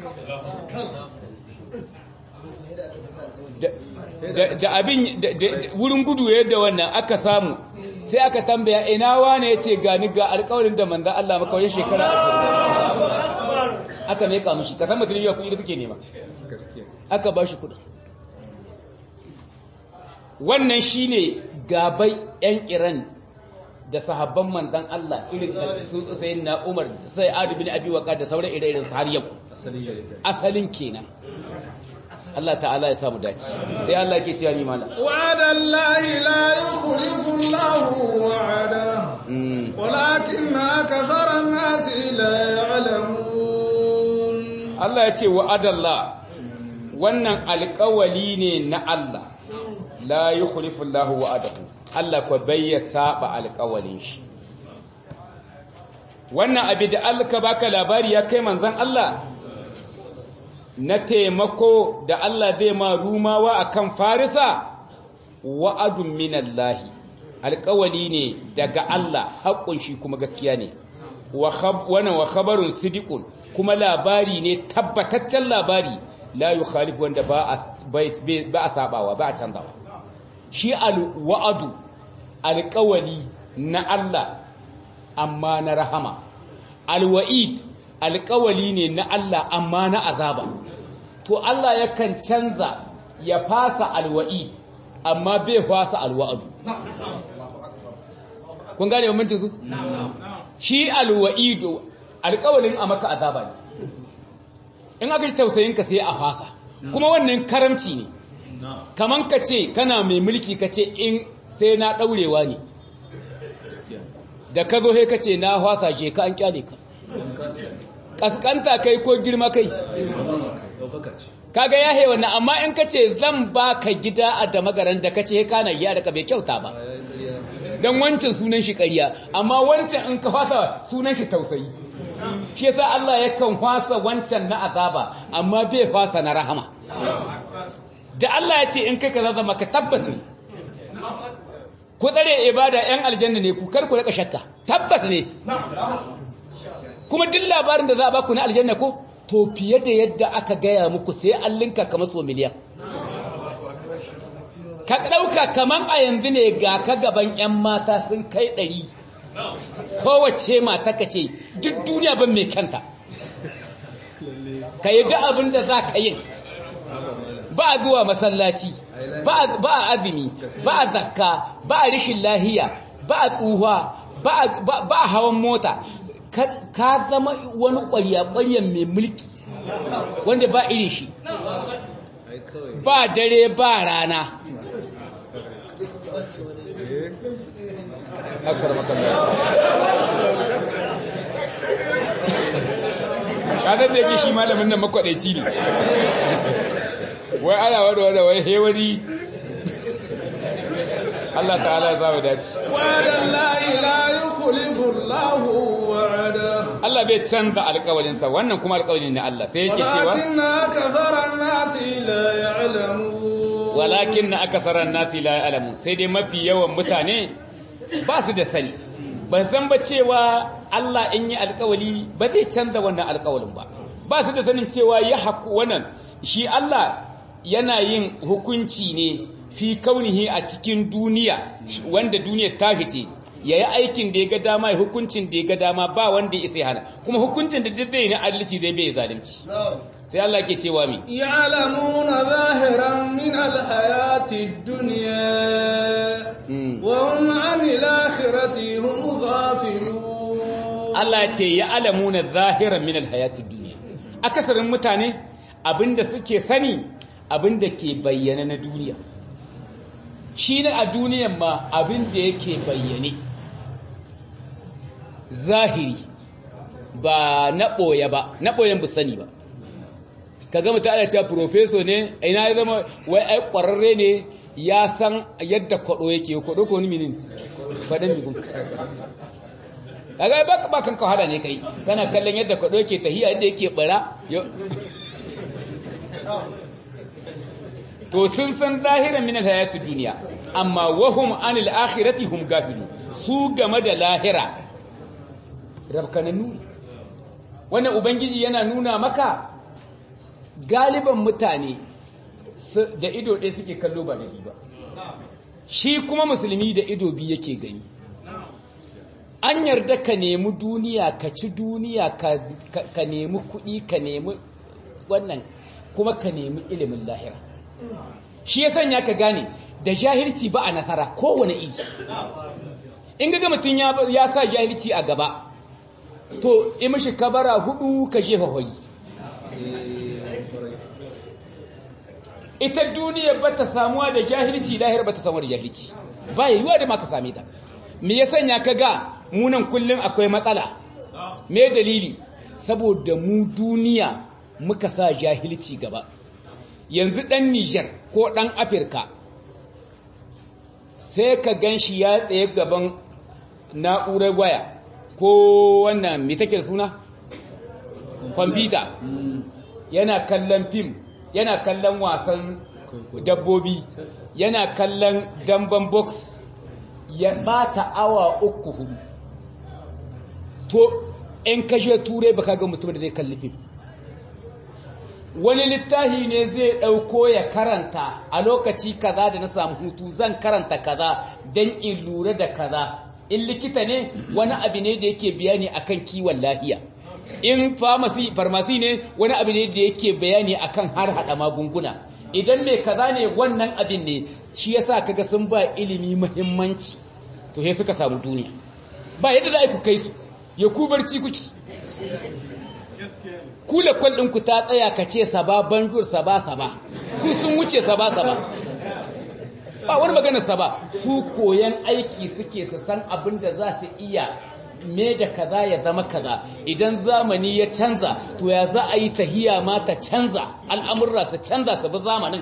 da abin wurin gudu yadda wannan aka samu sai aka tambaya ina wane ya ce gani ga alƙawalin da manzan Allah makawai shekara aka meka mishi ka san mutum ya kuɗi da kake nema aka ba shi kuɗin wannan shine gabai 'yan iran da sahabban manzan Allah irin su sayin na umar sai adu bin abi waka da sauran ire-iren har yau asalin kenan Allah ta'ala ya samu dace sai Allah ke cewa mi mala wa'ada Allah la yukhlifu Allah wa'ada walakin akthara an-nas la ya'lamun Allah ya ce wa'ada Allah wannan alƙawali ne na Allah la yukhlifu Allah wa'adahu Allah ko bai ya saba alƙawalin shi wannan abin da alka baka labari ya kai manzon Allah na taimako da Allah zai ma rumawa akan farisa wa'adun minallahi alƙawali ne daga Allah haƙƙun shi kuma gaskiya ne wannan wa khabarun sidiqun kuma labari ne tabbataccen labari la yukhalif wanda ba a sabawa ba a canzawa shi alwa'adu alƙawali na Allah amma na rahama alwa'id alƙawali ne na Allah amma na azaba to Allah yakan canza ya fasa alwa'id amma bai fasa alwa'adu kun gane bambancin su shi alwa'idu alƙawalin a maka azaba ne in aka shi tausayinka sai a fasa kuma wannan karamci ne kaman ka ce kana mai mulki ka ce in sai na ɗaurewa ne da ka zo sai ka ce na fasa ke ka an kyale ka kaskanta kai ko girma kai kaga ya hewa na amma in ka ce zan ba ka gida a da magaran da ka ce kana ya daga bai kyauta ba don wancan sunan shi ƙarya amma wancan in ka fasa sunan shi tausayi shi yasa Allah yakan fasa wancan na azaba amma bai fasa na rahama da Allah ya ce in kai kaza zama ka tabbas ne ku tsare ibada yan aljanna ne ku kar ku rika shakka tabbas ne kuma duk labarin da za a baku na aljanna ko to fiye da yadda aka gaya muku sai an linka kamar so miliyan ka ɗauka kamar a yanzu ne ga ka gaban 'yan mata sun kai ɗari kowace mata ka ce duk duniya ban mai kanta ka yi da abin da za ka yin ba a zuwa masallaci ba a azumi ba a zakka ba a rishin lahiya ba a tsuhuwa ba a hawan mota ka zama wani ƙwarya-ƙwaryan mai mulki wanda ba irin shi ba dare ba rana ƙadar da yake shi malamin nan makwaɗaici ne wai ana wada wada wai hewani Allah ta'ala ya zama dace wa'adan la ila yukhlifu Allahu wa'ada Allah bai canza alƙawarinsa wannan kuma alƙawarin ne Allah sai yake cewa walakin akthara an-nasi la ya'lamun walakin akthara an-nasi la ya'lamun sai dai mafi yawan mutane ba su da sani ba san ba cewa Allah in yi alƙawali ba zai canza wannan alƙawalin ba ba su da sanin cewa ya haku wannan shi Allah yana yin hukunci ne fi kaunihi a cikin duniya wanda duniya ta fice ya yi aikin da ya ga dama ya hukuncin da ya ga dama ba wanda ya isa hana kuma hukuncin da zai na adalci zai bai zalunci sai Allah ke cewa mi ya'lamuna zahiran min alhayati ad-dunya wa hum 'anil akhirati hum ghafilun Allah ce ya'lamuna zahiran min alhayati ad-dunya akasarin mutane abinda suke sani abinda ke bayyana na duniya shi ne a duniyan ma abin da yake bayyane zahiri ba na ɓoye ba na ɓoyen bu sani ba ka gama ta ana cewa profeso ne ina ya zama wai ai ƙwararre ne ya san yadda kwaɗo yake kwaɗo ko ni minin faɗin migun kaga ba ba kan ka hada ne kai kana kallon yadda kwaɗo yake tahiya yadda yake bara to sun san zahiran min hayatid duniya amma wahum anil akhirati hum gafilun su game da lahira rabkananu wannan ubangiji yana nuna maka galiban mutane da ido ɗaya suke kallo ba da ba shi kuma musulmi da ido biyu yake gani an yarda ka nemi duniya ka ci duniya ka nemi kuɗi ka nemi wannan kuma ka nemi ilimin lahira shi ya sanya ka gane da jahilci ba a nasara kowane iri in ga mutum ya sa jahilci a gaba to imishi kabara hudu ka jefa hoyi ita duniya ba ta samuwa da jahilci lahira ba ta samuwa da jahilci ba ya yiwa da ma ka same ta me ya sanya ka ga munan kullum akwai matsala me dalili saboda mu duniya muka sa jahilci gaba yanzu ɗan Nijar ko ɗan Afirka sai ka gan shi ya tsaye gaban na'urar waya ko wannan mai take suna kwamfuta yana kallon fim yana kallon wasan dabbobi yana kallon damban box ya bata awa uku hudu to in kashe turai baka ga mutum da zai kalli fim wani littafi ne zai ɗauko ya karanta a lokaci kaza da na samu hutu zan karanta kaza don in lura da kaza in likita ne wani abu ne da yake bayani akan kiwon lafiya in farmasi ne wani abu ne da yake bayani akan har hada magunguna idan mai kaza ne wannan abin ne shi yasa kaga sun ba ilimi muhimmanci to sai suka samu duniya ba yadda za ku kai su ya ku barci kuki kula kwal ku ta tsaya ka ce saba banjur saba saba su sun wuce saba saba ba wani magana saba su koyan aiki suke su san abin da za su iya me da kaza ya zama kaza idan zamani ya canza to ya za a yi tahiya ma ta canza al'amurra su canza su bi zamanin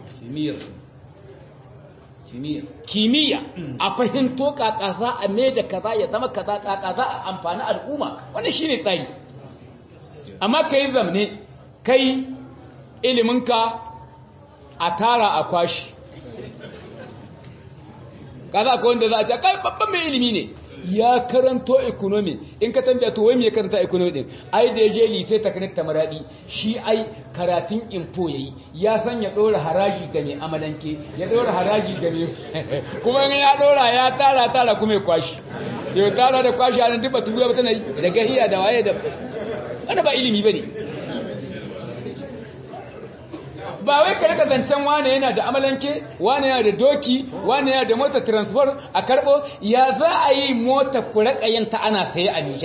kimiyya a fahimto kaka za a me da kaza ya zama kaza kaka za a amfani al'umma wannan shine tsari amma kai zamne kai iliminka a tara a kwashi kaza akwai wanda za a ce kai babban mai ilimi ne ya karanto economy in ka tambaya to wai me ya karanta economy din ai da je lise technique ta maradi shi ai karatun info yayi ya san ya dora haraji ga mai amalanke ya dora haraji ga mai kuma in ya dora ya tara tara kuma ya kwashi ya tara da kwashi anan duba tuya ba tana da gahiya da waye da wanda ba ilimi bane ba wai ka rika zancen wane yana da amalanke wane yana da doki wane yana da mota transport a karbo ya za a yi mota ku rika yin ta ana saye a Nijar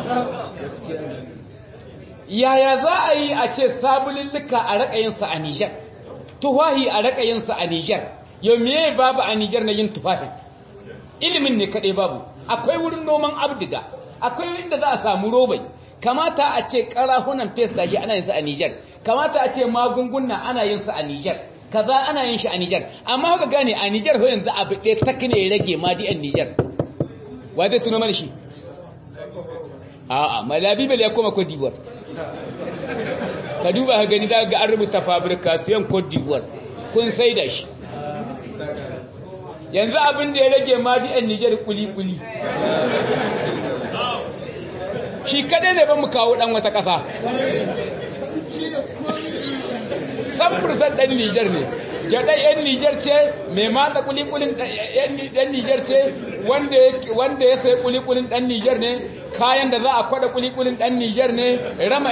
yaya za a yi a ce sabulillika a rika yin sa a Nijar tuwahi a rika yin sa a Nijar yau me babu a Nijar na yin tuwahi ilimin ne kadai babu akwai wurin noman abdiga akwai inda za a samu robai kamata a ce karahunan fes da shi ana yin su a Nijar kamata a ce magunguna ana yin su a Nijar kaza ana yin shi a Nijar amma haka gane a Nijar ho yanzu abu ɗaya tak ne ya rage ma di a Nijar wa zai tuno mana shi a'a malabi bale ya koma Cote d'Ivoire ka duba ka gani za ga an rubuta fabrication Cote d'Ivoire kun sai da shi yanzu abin da ya rage ma di a Nijar kuli kuli shi kadai ne ban mu kawo dan wata ƙasa samfurzan ɗan Nijar ne gyaɗa 'yan Nijar ce mai matsa kulikulin ɗan Nijar ce wanda ya sai kulikulin ɗan Nijar ne kayan da za a kwada kulikulin ɗan Nijar ne rama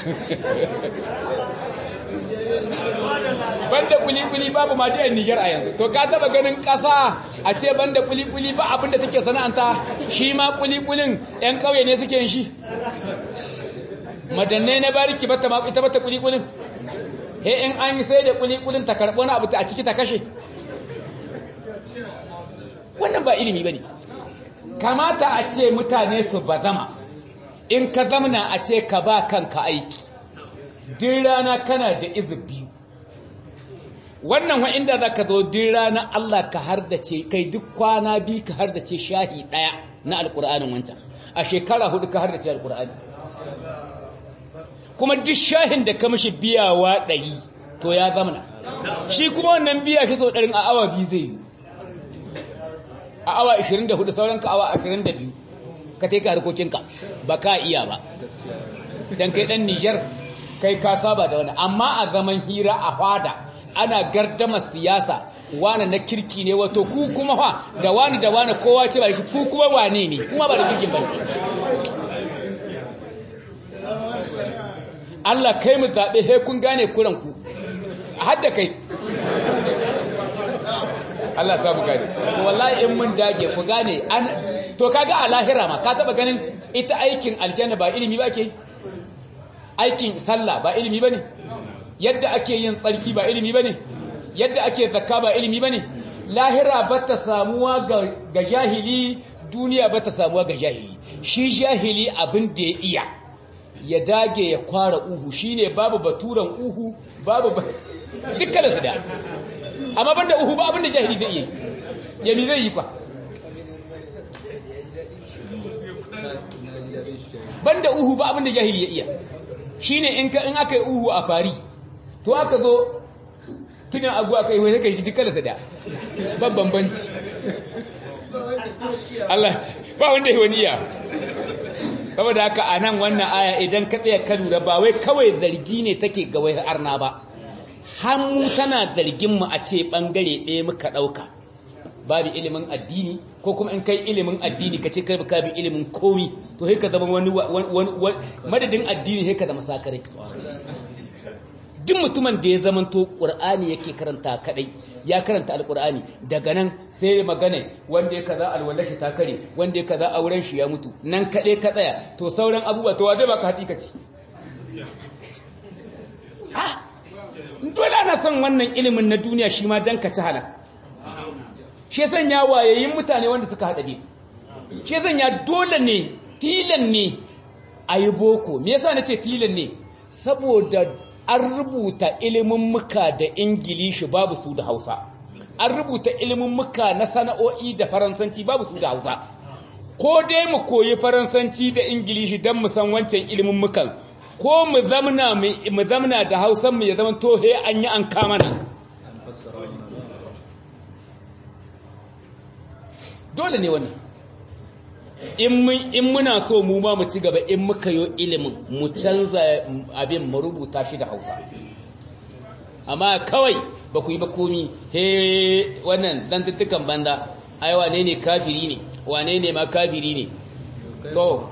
banda kulikuli babu ma yan Nijar a yanzu to ka taba ganin ƙasa a ce banda kulikuli ba abinda take sana'anta shi ma kulikulin yan ƙauye ne suke yin shi madannai na bariki bata ma ita bata kulikulin he in an yi sai da kulikulin ta karɓo na abu a ciki ta kashe wannan ba ilimi bane kamata a ce mutane su bazama in ka zamana a ce ka ba kanka aiki din rana kana da izu biyu wannan wa inda za ka zo din rana Allah ka hardace kai duk kwana biyu ka hardace shahi ɗaya na alƙur'anin wancan a shekara hudu ka hardace alƙur'ani kuma duk shahin da ka mishi biyawa ɗari to ya zamana shi kuma wannan biya shi sau ɗarin a awa biyu zai yi a awa 24 sauran ka awa 22 ka taika harkokinka ba ka iya ba dan kai dan Niger kai ka saba da wani amma a zaman hira a fada ana gardama siyasa wani na kirki ne wato ku kuma fa da wani da wani kowa ce ba ku kuma wane ne kuma ba da kirkin ba Allah kai mu zaɓe he kun gane kuranku a hadda kai Allah sa mu gane wallahi in mun dage ku gane an to kaga a lahira ma ka taba ganin ita aikin aljanna ba ilimi ba ke aikin sallah ba ilimi bane yadda ake yin tsarki ba ilimi bane yadda ake zakka ba ilimi bane lahira ba ta samuwa ga jahili duniya ba ta samuwa ga jahili shi jahili abin da ya iya ya dage ya kwara uhu shine babu baturan uhu babu dukkan su da amma banda uhu ba abin da jahili zai yi ya mi zai yi kwa banda uhu ba abin da jahili ya iya shine in ka in aka yi uhu a fari to aka zo tunan agu aka yi wai kai dukkan su da babban banci Allah ba wanda ya wani iya saboda haka a nan wannan aya idan ka tsaya ka lura ba wai kawai zargi ne take ga wai arna ba hannu tana zargin mu a ce bangare ɗaya muka ɗauka babu ilimin addini ko kuma in kai ilimin addini ka ce kai ba bi ilimin komi to sai ka zama wani madadin addini sai ka zama sakarai duk mutumin da ya zamanto ƙur'ani yake karanta kadai ya karanta alƙur'ani daga nan sai magana wanda ya kaza alwallashi ta kare wanda ya kaza auren shi ya mutu nan kadai ka tsaya to sauran abubuwa to wa zai baka hakikaci ah dole ana son wannan ilimin na duniya shi ma dan ka ci halak shi sanya wayayin mutane wanda suka hada bi shi sanya dole ne tilan ne ayi boko me yasa nace tilan ne saboda an rubuta ilimin muka da ingilishi babu su da hausa an rubuta ilimin muka na sana'o'i da faransanci babu su da hausa ko dai mu koyi faransanci da ingilishi don mu san wancan ilimin mukan ko mu zamna mu zamna da hausan mu ya zama tohe an yi an kama nan dole ne wannan in muna so mu ma mu ci gaba in muka yi ilimin mu canza abin mu rubuta shi da hausa amma kawai ba ku yi ba komi he wannan dan tuttukan banda ai wane ne kafiri ne wane ne ma kafiri ne to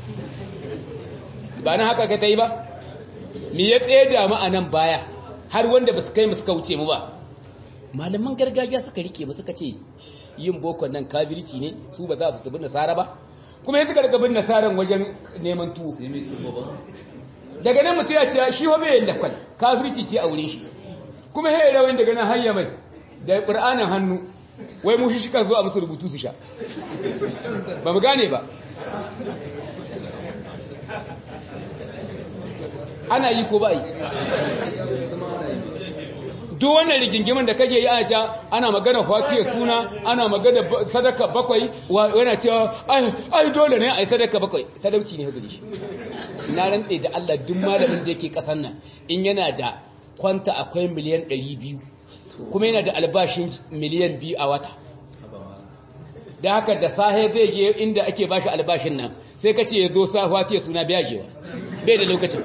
ba na haka ka ta yi ba me ya tsaye da mu a nan baya har wanda ba su kai mu suka wuce mu ba malaman gargajiya suka rike mu suka ce yin bokon nan kafirci ne su ba za su bi nasara ba kuma yanzu daga bin nasaran wajen neman tuwo daga nan mutum ya ce shi wa bai lakwal kafirci ce a wurin shi kuma ya rawin daga nan hanya mai da ƙur'anin hannu wai mushi shi ka zo a musu rubutu su sha ba mu gane ba ana yi ko ba yi duk wannan rigingimin da kake yi ana cewa ana magana fakiya suna ana magana sadaka bakwai yana cewa ai dole ne ai sadaka bakwai talauci ne gare shi na rantse da Allah duk malamin da yake kasan nan in yana da kwanta akwai miliyan 200 kuma yana da albashin miliyan 2 a wata da haka da sahe zai je inda ake bashi albashin nan sai ka ce ya zo sa fakiya suna biya jewa bai da lokacin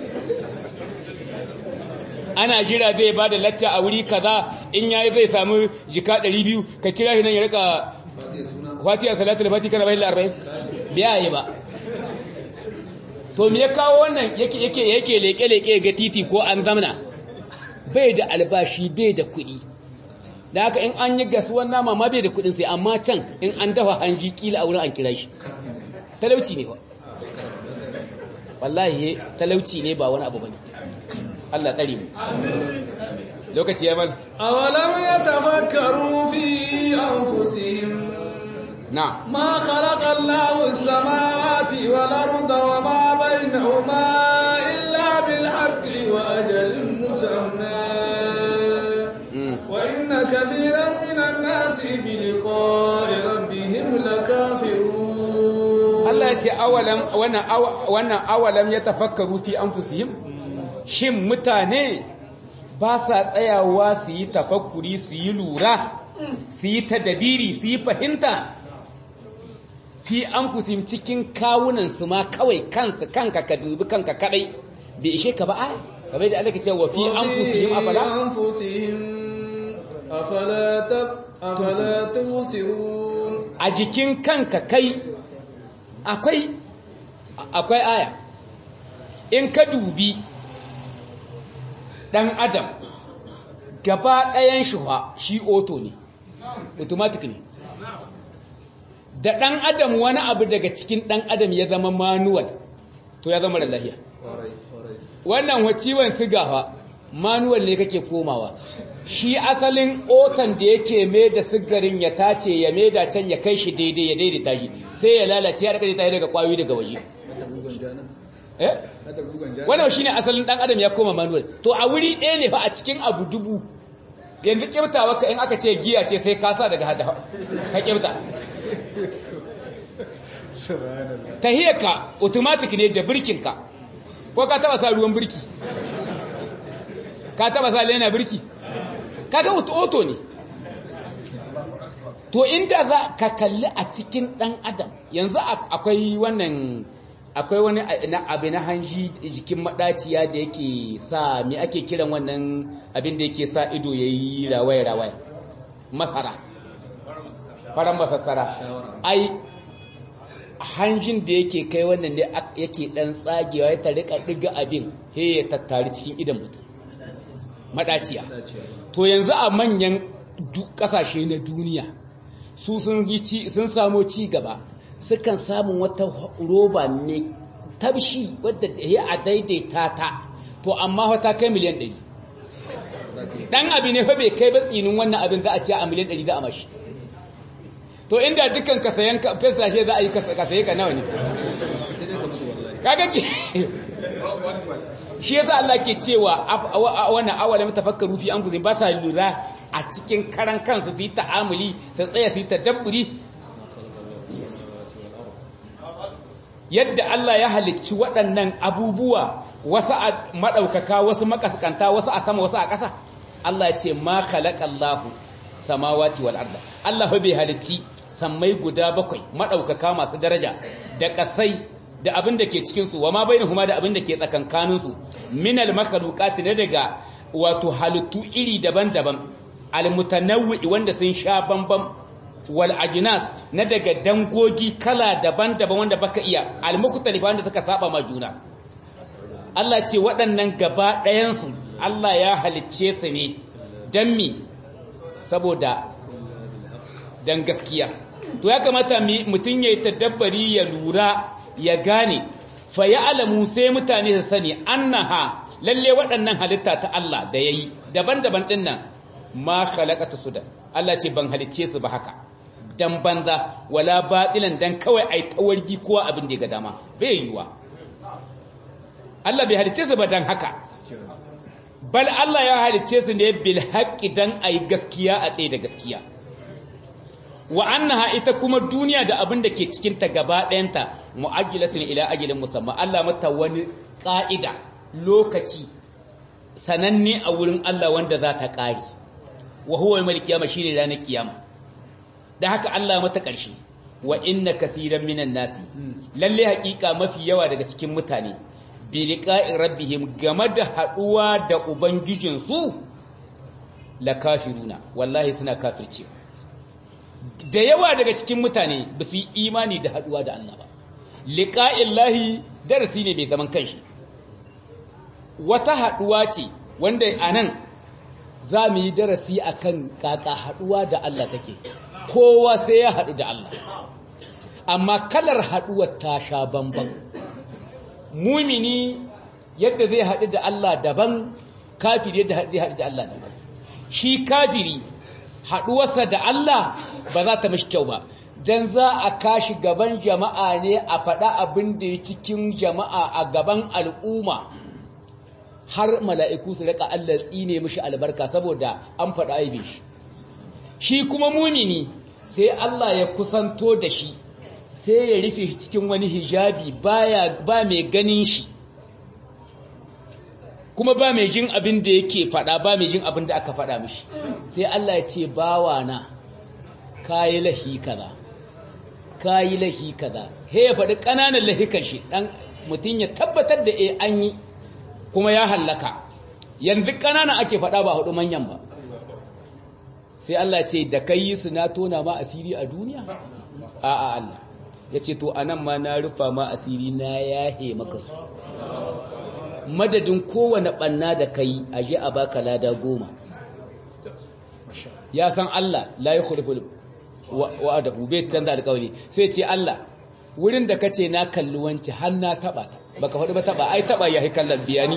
ana jira zai ba da lacca a wuri kaza in yayi zai samu jika 200 ka kira shi nan ya rika fatiha salatul fatiha kana bayin 40 biya yi ba to me ya kawo wannan yake yake yake leke leke ga titi ko an zamna bai da albashi bai da kuɗi da haka in an yi gasuwan nama ma bai da kuɗin sai amma can in an dafa hanji kila a wurin an kira shi talauci ne ba wallahi talauci ne ba wani abu bane Allah tsari mu lokaci ya mal awalam yatafakkaru fi anfusihim na ma khalaqa Allahu as-samawati wal arda wa ma bainahuma illa bil haqqi wa ajalin musamma wa inna kathiran minan nasi bi liqa'i rabbihim lakafirun Allah ya ce awalam wannan wannan awalam yatafakkaru fi anfusihim shin mutane ba sa tsayawa su yi tafakkuri su yi lura su yi tadabiri su yi fahimta fi anfusihim cikin kawunan su ma kawai kansu kanka ka dubi kanka kadai bai ishe ka ba aya kamar da Allah ke cewa fi anfusihim afala أنفسهم أفلا تب أفلا تبصرون a jikin kanka kai akwai akwai aya in ka dubi dan adam gaba ɗayan shi fa shi auto ne automatic ne da ɗan adam wani abu daga cikin ɗan adam ya zama manual to ya zama da lahiya wannan wa ciwon siga fa manual ne kake komawa shi asalin otan da yake mai da sigarin ya tace ya mai da can ya kai shi daidai ya daidaita shi sai ya lalace ya rikaje tayi daga kwayoyi daga waje eh wannan shine asalin dan adam ya koma manual to a wuri ɗaya ne fa a cikin abu dubu yanzu kirtawa ka in aka ce giya ce sai ka sa daga hada ka kirta tahiyarka automatic ne da birkinka ko ka taba sa ruwan birki ka taba sa lena birki ka ga auto ne to inda za ka kalli a cikin dan adam yanzu akwai wannan akwai wani abu na hanji jikin madaciya da yake sa me ake kiran wannan abin da yake sa ido yayi rawaye rawaye masara faran masassara ai hanjin da yake kai wannan ne yake dan tsagewa ya ta rika diga abin he ya tattari cikin idan mutum madaciya to yanzu a manyan kasashe na duniya su sun sun samu ci gaba sukan samun wata roba mai tabshi wadda ya a daidaita ta to amma wata kai miliyan 100 dan abi ne fa bai kai ba tsinin wannan abin za a ce a miliyan 100 za a mashi to inda dukkan ka sayan ka fesla shi za a yi ka saye ka nawa ne kaga ki shi yasa Allah ke cewa wannan awalam tafakkaru fi anfusihim ba sa lura a cikin karan kansu su yi ta'amuli su tsaya su yi tadabburi yadda Allah ya halicci waɗannan abubuwa wasu a maɗaukaka wasu makaskanta wasu a sama wasu a ƙasa Allah ya ce ma khalaqallahu samawati wal arda Allah bai halicci sammai guda bakwai maɗaukaka masu daraja da ƙasai da abin da ke cikin su wama bainahuma da abin da ke tsakankanin su minal makhluqati da daga wato halittu iri daban-daban almutanawwi wanda sun sha bambam wal ajnas na daga dangogi kala daban-daban wanda baka iya almukhtalifa wanda suka saba ma juna Allah ce waɗannan gaba ɗayan su Allah ya halicce su ne dan mi saboda dan gaskiya to ya kamata mutum yayi tadabbari ya lura ya gane fa ya'lamu sai mutane su sani annaha lalle waɗannan halitta ta Allah da yayi daban-daban dinnan ma khalaqatu sudan Allah ce ban halicce su ba haka dan banza wala batilan dan kawai ai tawargi kowa abin da ya ga dama bai yiwa Allah bai halicce su ba dan haka bal Allah ya halicce su ne bil haqqi dan ai gaskiya a tsaye da gaskiya wa annaha ita kuma duniya da abin da ke cikin ta gaba ɗayanta mu'ajjilatun ila ajilin musamman Allah mata wani ƙa'ida lokaci sananne a wurin Allah wanda za ta ƙari wa huwa yawmal qiyama shine ranar kiyama da haka Allah mata ƙarshe wa inna kaseeran minan nasi lalle haƙiƙa mafi yawa daga cikin mutane bi liqa'i rabbihim game da haduwa da ubangijin su la kafiruna wallahi suna kafircewa da yawa daga cikin mutane ba su yi imani da haduwa da Allah ba liqa'illahi darasi ne bai zaman kanshi wata haduwa ce wanda anan za mu yi darasi akan kaka haduwa da Allah take kowa sai ya hadu da Allah amma kalar haduwar ta sha bamban mumini yadda zai hadu da Allah daban kafiri yadda zai hadu da Allah daban shi kafiri haduwarsa da Allah ba za ta mishi kyau ba dan za a kashi gaban jama'a ne a faɗa abin da ya cikin jama'a a gaban al'umma har mala'iku su rika Allah tsine mishi albarka saboda an faɗa aibe shi shi kuma mumini sai Allah ya kusanto da shi sai ya rufe shi cikin wani hijabi baya ba mai ganin shi kuma ba mai jin abin da yake faɗa ba mai jin abin da aka faɗa mishi sai Allah ya ce bawa na kayi lahi kaza kayi lahi kaza he ya faɗi ƙananan lahikan shi dan mutum ya tabbatar da eh an yi kuma ya hallaka yanzu ƙananan ake faɗa ba hudu manyan ba sai Allah ce da kai yi su na tona ma asiri a duniya a'a Allah ya ce to anan ma na rufa ma asiri na yahe maka su madadin kowane ɓanna da kai aje a baka lada goma ya san Allah la yi khulful wa'adahu bai canza alƙawari sai ce Allah wurin da kace na kalli wanci har na taba ta baka faɗi ba taba ai taba ya kallon biyani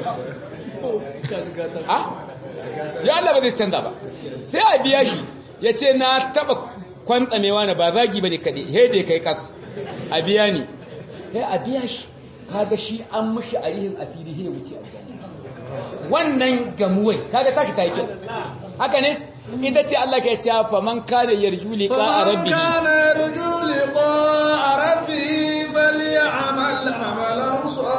ah ya Allah ba zai canza ba sai a biya shi ya ce na taba kwantsamewa na ba zagi bane kaɗe he da kai kas a biya ni sai a biya shi kaga shi an mushi arihin asiri he wuce wannan gamuwai kaga tashi ta yi kyau haka ne ita ce Allah ke cewa faman kana yarju liqa rabbihi kana yarju liqa rabbihi falyamal amalan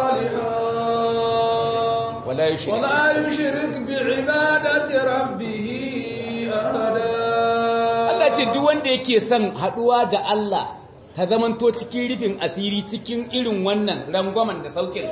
salihan wala yushrik wala yushrik bi'ibadati rabbih ahada Allah ce duk wanda yake son haduwa da Allah ta zamanto cikin rufin asiri cikin irin wannan rangwamen da saukin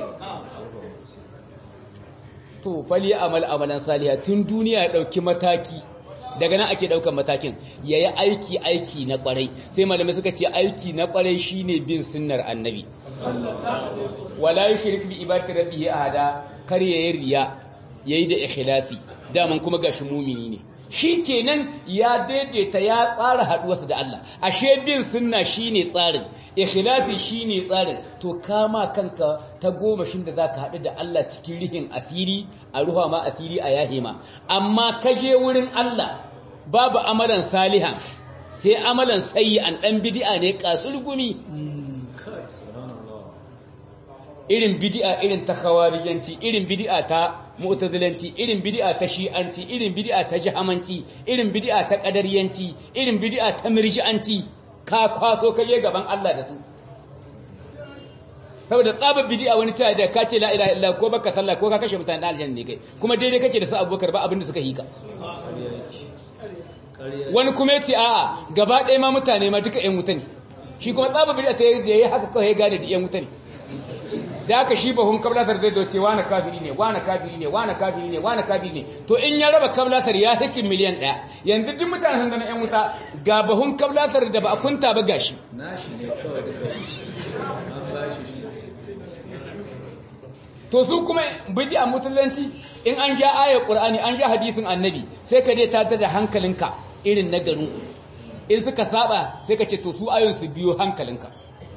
to fali amal amalan saliha tun duniya ya dauki mataki daga nan ake daukan matakin yayi aiki aiki na kwarai sai malamai suka ce aiki na kwarai shine bin sunnar annabi wala yushrik bi ibadati rabbih ahada kar yayi riya yayi da ikhlasi daman kuma gashi mumini ne shikenan ya daidaita ya tsara haduwarsa da Allah ashe bin sunna shine tsarin ikhlasi shine tsarin to kama kanka ta goma shin da zaka hadu da Allah cikin rihin asiri a ruha ma asiri a yahima amma kaje wurin Allah babu amalan salihan sai amalan sayyi'an dan bid'a ne kasulgumi irin bid'a irin ta khawarijanci irin bid'a ta mu'tazilanci irin bid'a ta shi'anci irin bid'a ta jahamanci irin bid'a ta qadariyanci irin bid'a ta mirji'anci ka kwaso kaje gaban Allah da su saboda tsabar bid'a wani cewa da ka ce la ilaha illa ko baka sallah ko ka kashe mutane da aljanna ne kai kuma daidai kake da su Abubakar ba abin da suka hika wani kuma yace a'a gaba ɗaya ma mutane ma duka ƴan wuta ne shi kuma tsabar bid'a ta yayi haka kawai ya gane da ƴan wuta ne da aka shi bahun kablatar zai doce wani kafiri ne wani kafiri ne wani kafiri ne wani kafiri ne to in ya raba kablatar ya hikin miliyan ɗaya yanzu duk mutane sun zama 'yan wuta ga bahun kablatar da ba a kunta ba gashi nashi ne kawai da an bashi shi to su kuma bidi a musulunci in an sha ayar qur'ani an sha hadisin annabi sai ka dai tada da hankalinka irin na garin in suka saba sai ka ce to su ayon su biyo hankalinka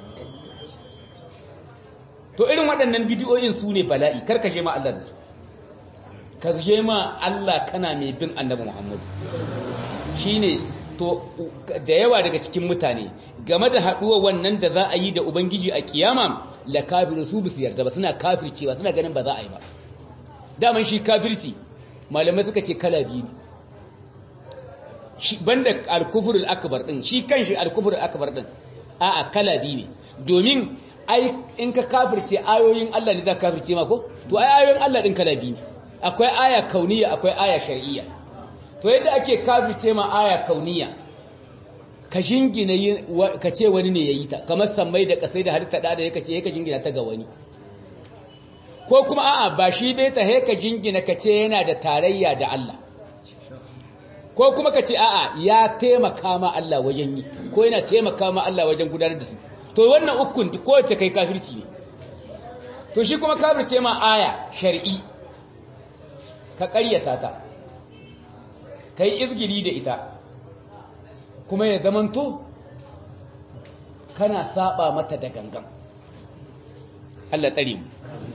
to irin waɗannan bidiyoyin su ne bala'i karkashe ma Allah da su ka je ma Allah kana mai bin annabi Muhammadu shine to da yawa daga cikin mutane game da haɗuwa wannan da za a yi da ubangiji a kiyama la kafiru su bisu yarda ba suna kafircewa suna ganin ba za a yi ba daman shi kafirci malamai suka ce kala biyu ne shi banda al-kufrul akbar din shi kanshi al-kufrul akbar din a'a kala biyu ne domin ai in ka kafirce ayoyin Allah ne za ka kafirce ma ko to ai ayoyin Allah din kala biyu akwai aya kauniya akwai aya shar'iyya to yadda ake kafirce ma aya kauniya ka jingina ka ce wani ne yayi ta kamar sammai da kasai da halitta da da ka ce ka jingina ta ga wani ko kuma a'a ba shi dai ta ka jingina ka ce yana da tarayya da Allah ko kuma ka ce a'a ya taimaka ma Allah wajen yi ko yana taimaka ma Allah wajen gudanar da su to wannan ukun kowace kai kafirci ne to shi kuma kafirce ma aya shar'i ka ƙaryata ta kai izgiri da ita kuma ya zamanto kana saba mata da gangan Allah tsare mu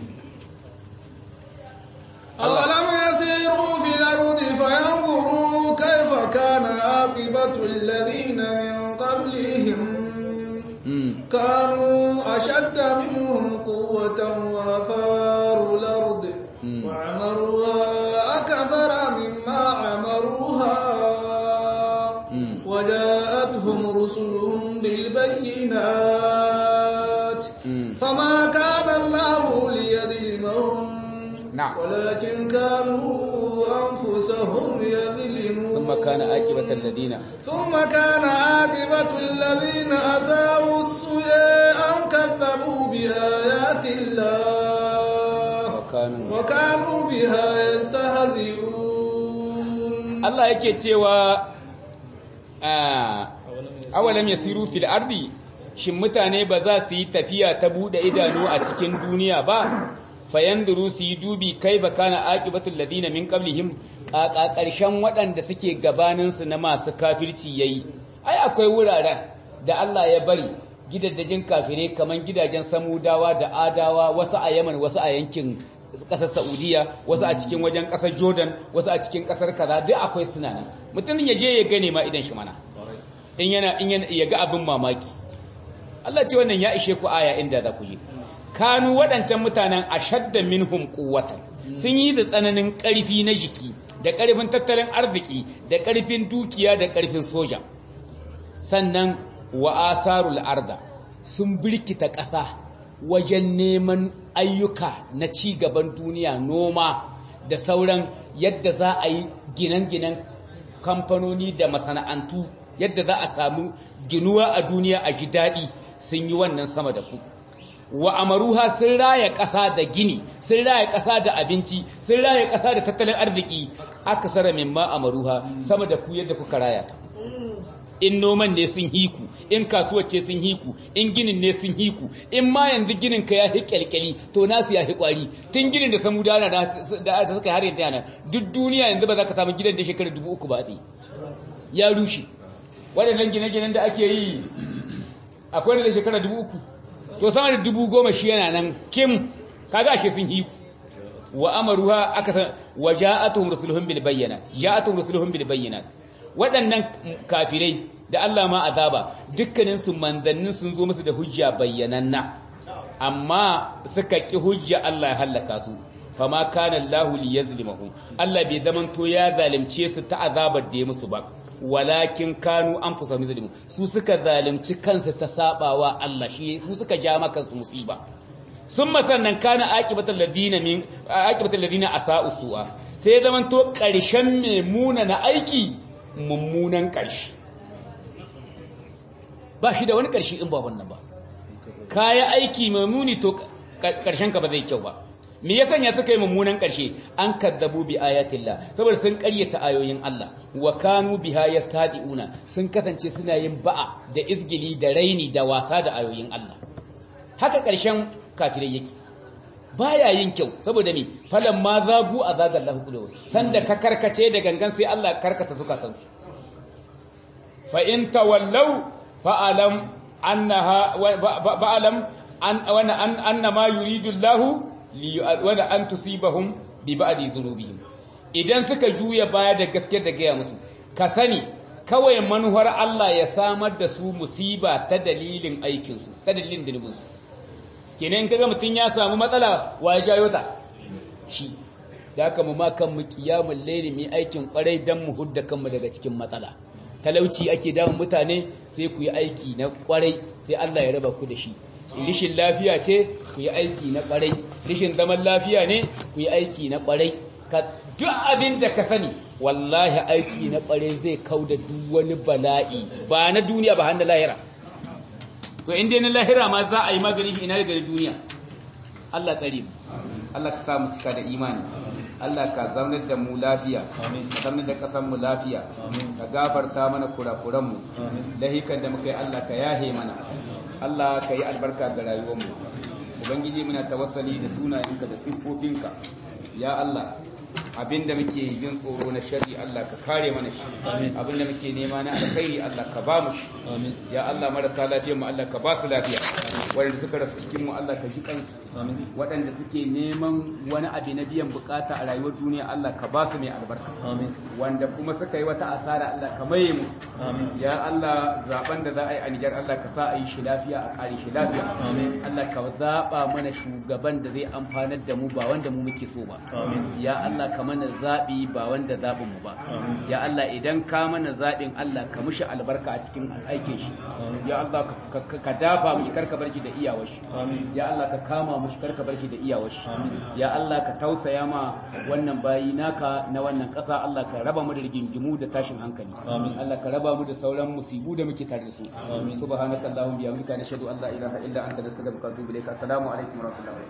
أولم يسيروا في الأرض فينظروا كيف كان عاقبة الذين من قبلهم كانوا أشد منهم قوة وأثاروا الأرض وعمروها أكثر مما عمروها وجاءتهم رسلهم بالبينات فما كان الله ليظلمهم na'am ولكن كانوا أنفسهم يظلمون ثم كان عاقبة الذين ثم كان عاقبة الذين أساءوا السوء أن كذبوا بآيات الله وكانوا وكانوا بها يستهزئون Allah yake cewa a awalam yasiru fil ardi shin mutane ba za su yi tafiya ta bude idanu a cikin duniya ba fayanduru su yi dubi kai ba kana aqibatul ladina min qablihim ƙaƙa ƙarshen waɗanda suke gabanin su na masu kafirci yayi ai akwai wuraren da Allah ya bari gidajen kafirai kaman gidajen samudawa da adawa wasu a Yaman wasu a yankin kasar Saudiya wasu a cikin wajen kasar Jordan wasu a cikin kasar kaza duk akwai suna nan mutum ya je ya gane ma idan shi mana in yana in yana ya ga abin mamaki Allah ce wannan ya ishe ku aya inda za ku je kanu waɗancan mutanen ashadda minhum quwwatan sun yi da tsananin ƙarfi na jiki da ƙarfin tattalin arziki da ƙarfin dukiya da ƙarfin soja sannan wa asarul arda sun birkita ƙasa wajen neman ayyuka na ci gaban duniya noma da sauran yadda za a yi ginen-ginen kamfanoni da masana'antu yadda za a samu ginuwa a duniya a ji daɗi sun yi wannan sama da ku wa amaruha sun raya ƙasa da gini sun raya ƙasa da abinci sun raya ƙasa da tattalin arziki aka sara mimma amaruha sama da ku yadda kuka raya ta in noman ne sun hiku in kasuwar ce sun hiku in ginin ne sun hiku in ma yanzu ginin ka ya hi kyalkyali to nasu ya hi kwari tun ginin da samu dana da suka har yanzu yana duk duniya yanzu ba za ka samu gidan da shekara dubu uku ba a ya rushe waɗannan gine-ginen da ake yi akwai da shekara dubu uku to sama da dubu goma shi yana nan kim kaga ashe sun hiku wa amaruha aka san wa ja'atuhum rusuluhum bil bayyinat ja'atuhum rusuluhum bil bayyinat waɗannan kafirai da Allah ma azaba dukkanin su manzannin sun zo musu da hujja bayyananna amma suka ki hujja Allah ya halaka su fama kana Allahu liyazlimahum Allah bai zaman to ya zalunce su ta azabar da ya musu ba walakin kanu anfusahum yazlimun su suka zalunci kansu ta sabawa Allah shi su suka ja maka kansu musiba summa sannan kana aqibatul ladina min aqibatul ladina asa'u su'a sai zaman to ƙarshen mai muna na aiki mummunan ƙarshe ba shi da wani ƙarshe in ba wannan ba kaya aiki mai muni to ƙarshen ka ba zai kyau ba me ya sanya suka yi mummunan ƙarshe an kadzabu bi ayatillah saboda sun ƙaryata ayoyin Allah wa kanu biha yastadiuna sun kasance suna yin ba'a da izgili da raini da wasa da ayoyin Allah haka ƙarshen kafirai yake baya yin kyau saboda me falan ma zagu azaga Allah qulubu sanda ka karkace da gangan sai Allah karkata zukatansu fa in tawallaw fa alam annaha fa alam an wana an annama yuridu Allah wanda an tusibahum bi ba'di dhunubihim idan suka juya baya da gaske da gaya musu ka sani kawai manuwar Allah ya samar da su musiba ta dalilin aikin su ta dalilin dulubin su kenan kaga mutun ya samu matsala wa ya jayo ta shi da haka mu ma kan mu kiyamul layli mu aikin kwarai dan mu hudda kanmu daga cikin matsala talauci ake damun mutane sai ku yi aiki na kwarai sai Allah ya raba ku da shi rishin lafiya ce ku yi aiki na kwarai rishin zaman lafiya ne ku yi aiki na kwarai ka duk abin da ka sani wallahi aiki na kwarai zai kau da duk wani bala'i ba na duniya ba hannun lahira to inda na lahira ma za a yi magani shi ina daga duniya Allah tsare mu Allah ka samu cika da imani Allah ka zaunar da mu lafiya ka zaunar da ƙasar mu lafiya ka gafarta mana kurakuran mu lahikan da muka yi Allah ka yahe mana Allah ka yi albarka ga rayuwarmu ubangiji muna tawassali da sunayenka da siffofinka ya Allah abinda muke jin tsoro na sharri Allah ka kare mana shi abinda muke nema na alkhairi Allah ka ba mu shi ya Allah marasa lafiyar mu Allah ka ba su lafiya wanda suka rasu cikin mu Allah ka ji kansu waɗanda suke neman wani abu na biyan bukata a rayuwar duniya Allah ka ba su mai albarka wanda kuma suka yi wata asara Allah ka maye musu ya Allah zaben da za a yi a Nijar Allah ka sa a yi shi lafiya a kare shi lafiya Allah ka zaba mana shugaban da zai amfanar da mu ba wanda mu muke so ba ya Allah Allah ka mana zabi ba wanda zabin mu ba ya Allah idan ka mana zabin Allah ka mushi albarka a cikin aikin shi ya Allah ka- ka ka dafa mushi karka barki da iyawar shi ya Allah ka kama mushi karka barki da iyawar shi ya Allah ka tausaya ma wannan bayi naka na wannan ƙasa Allah ka raba mu da rigingimu da tashin hankali Allah ka raba mu da sauran musibu da muke tare da su subhanakallahumma bihamdika nashhadu an la ilaha illa anta nastaghfiruka wa atubu ilaik assalamu alaikum wa rahmatullahi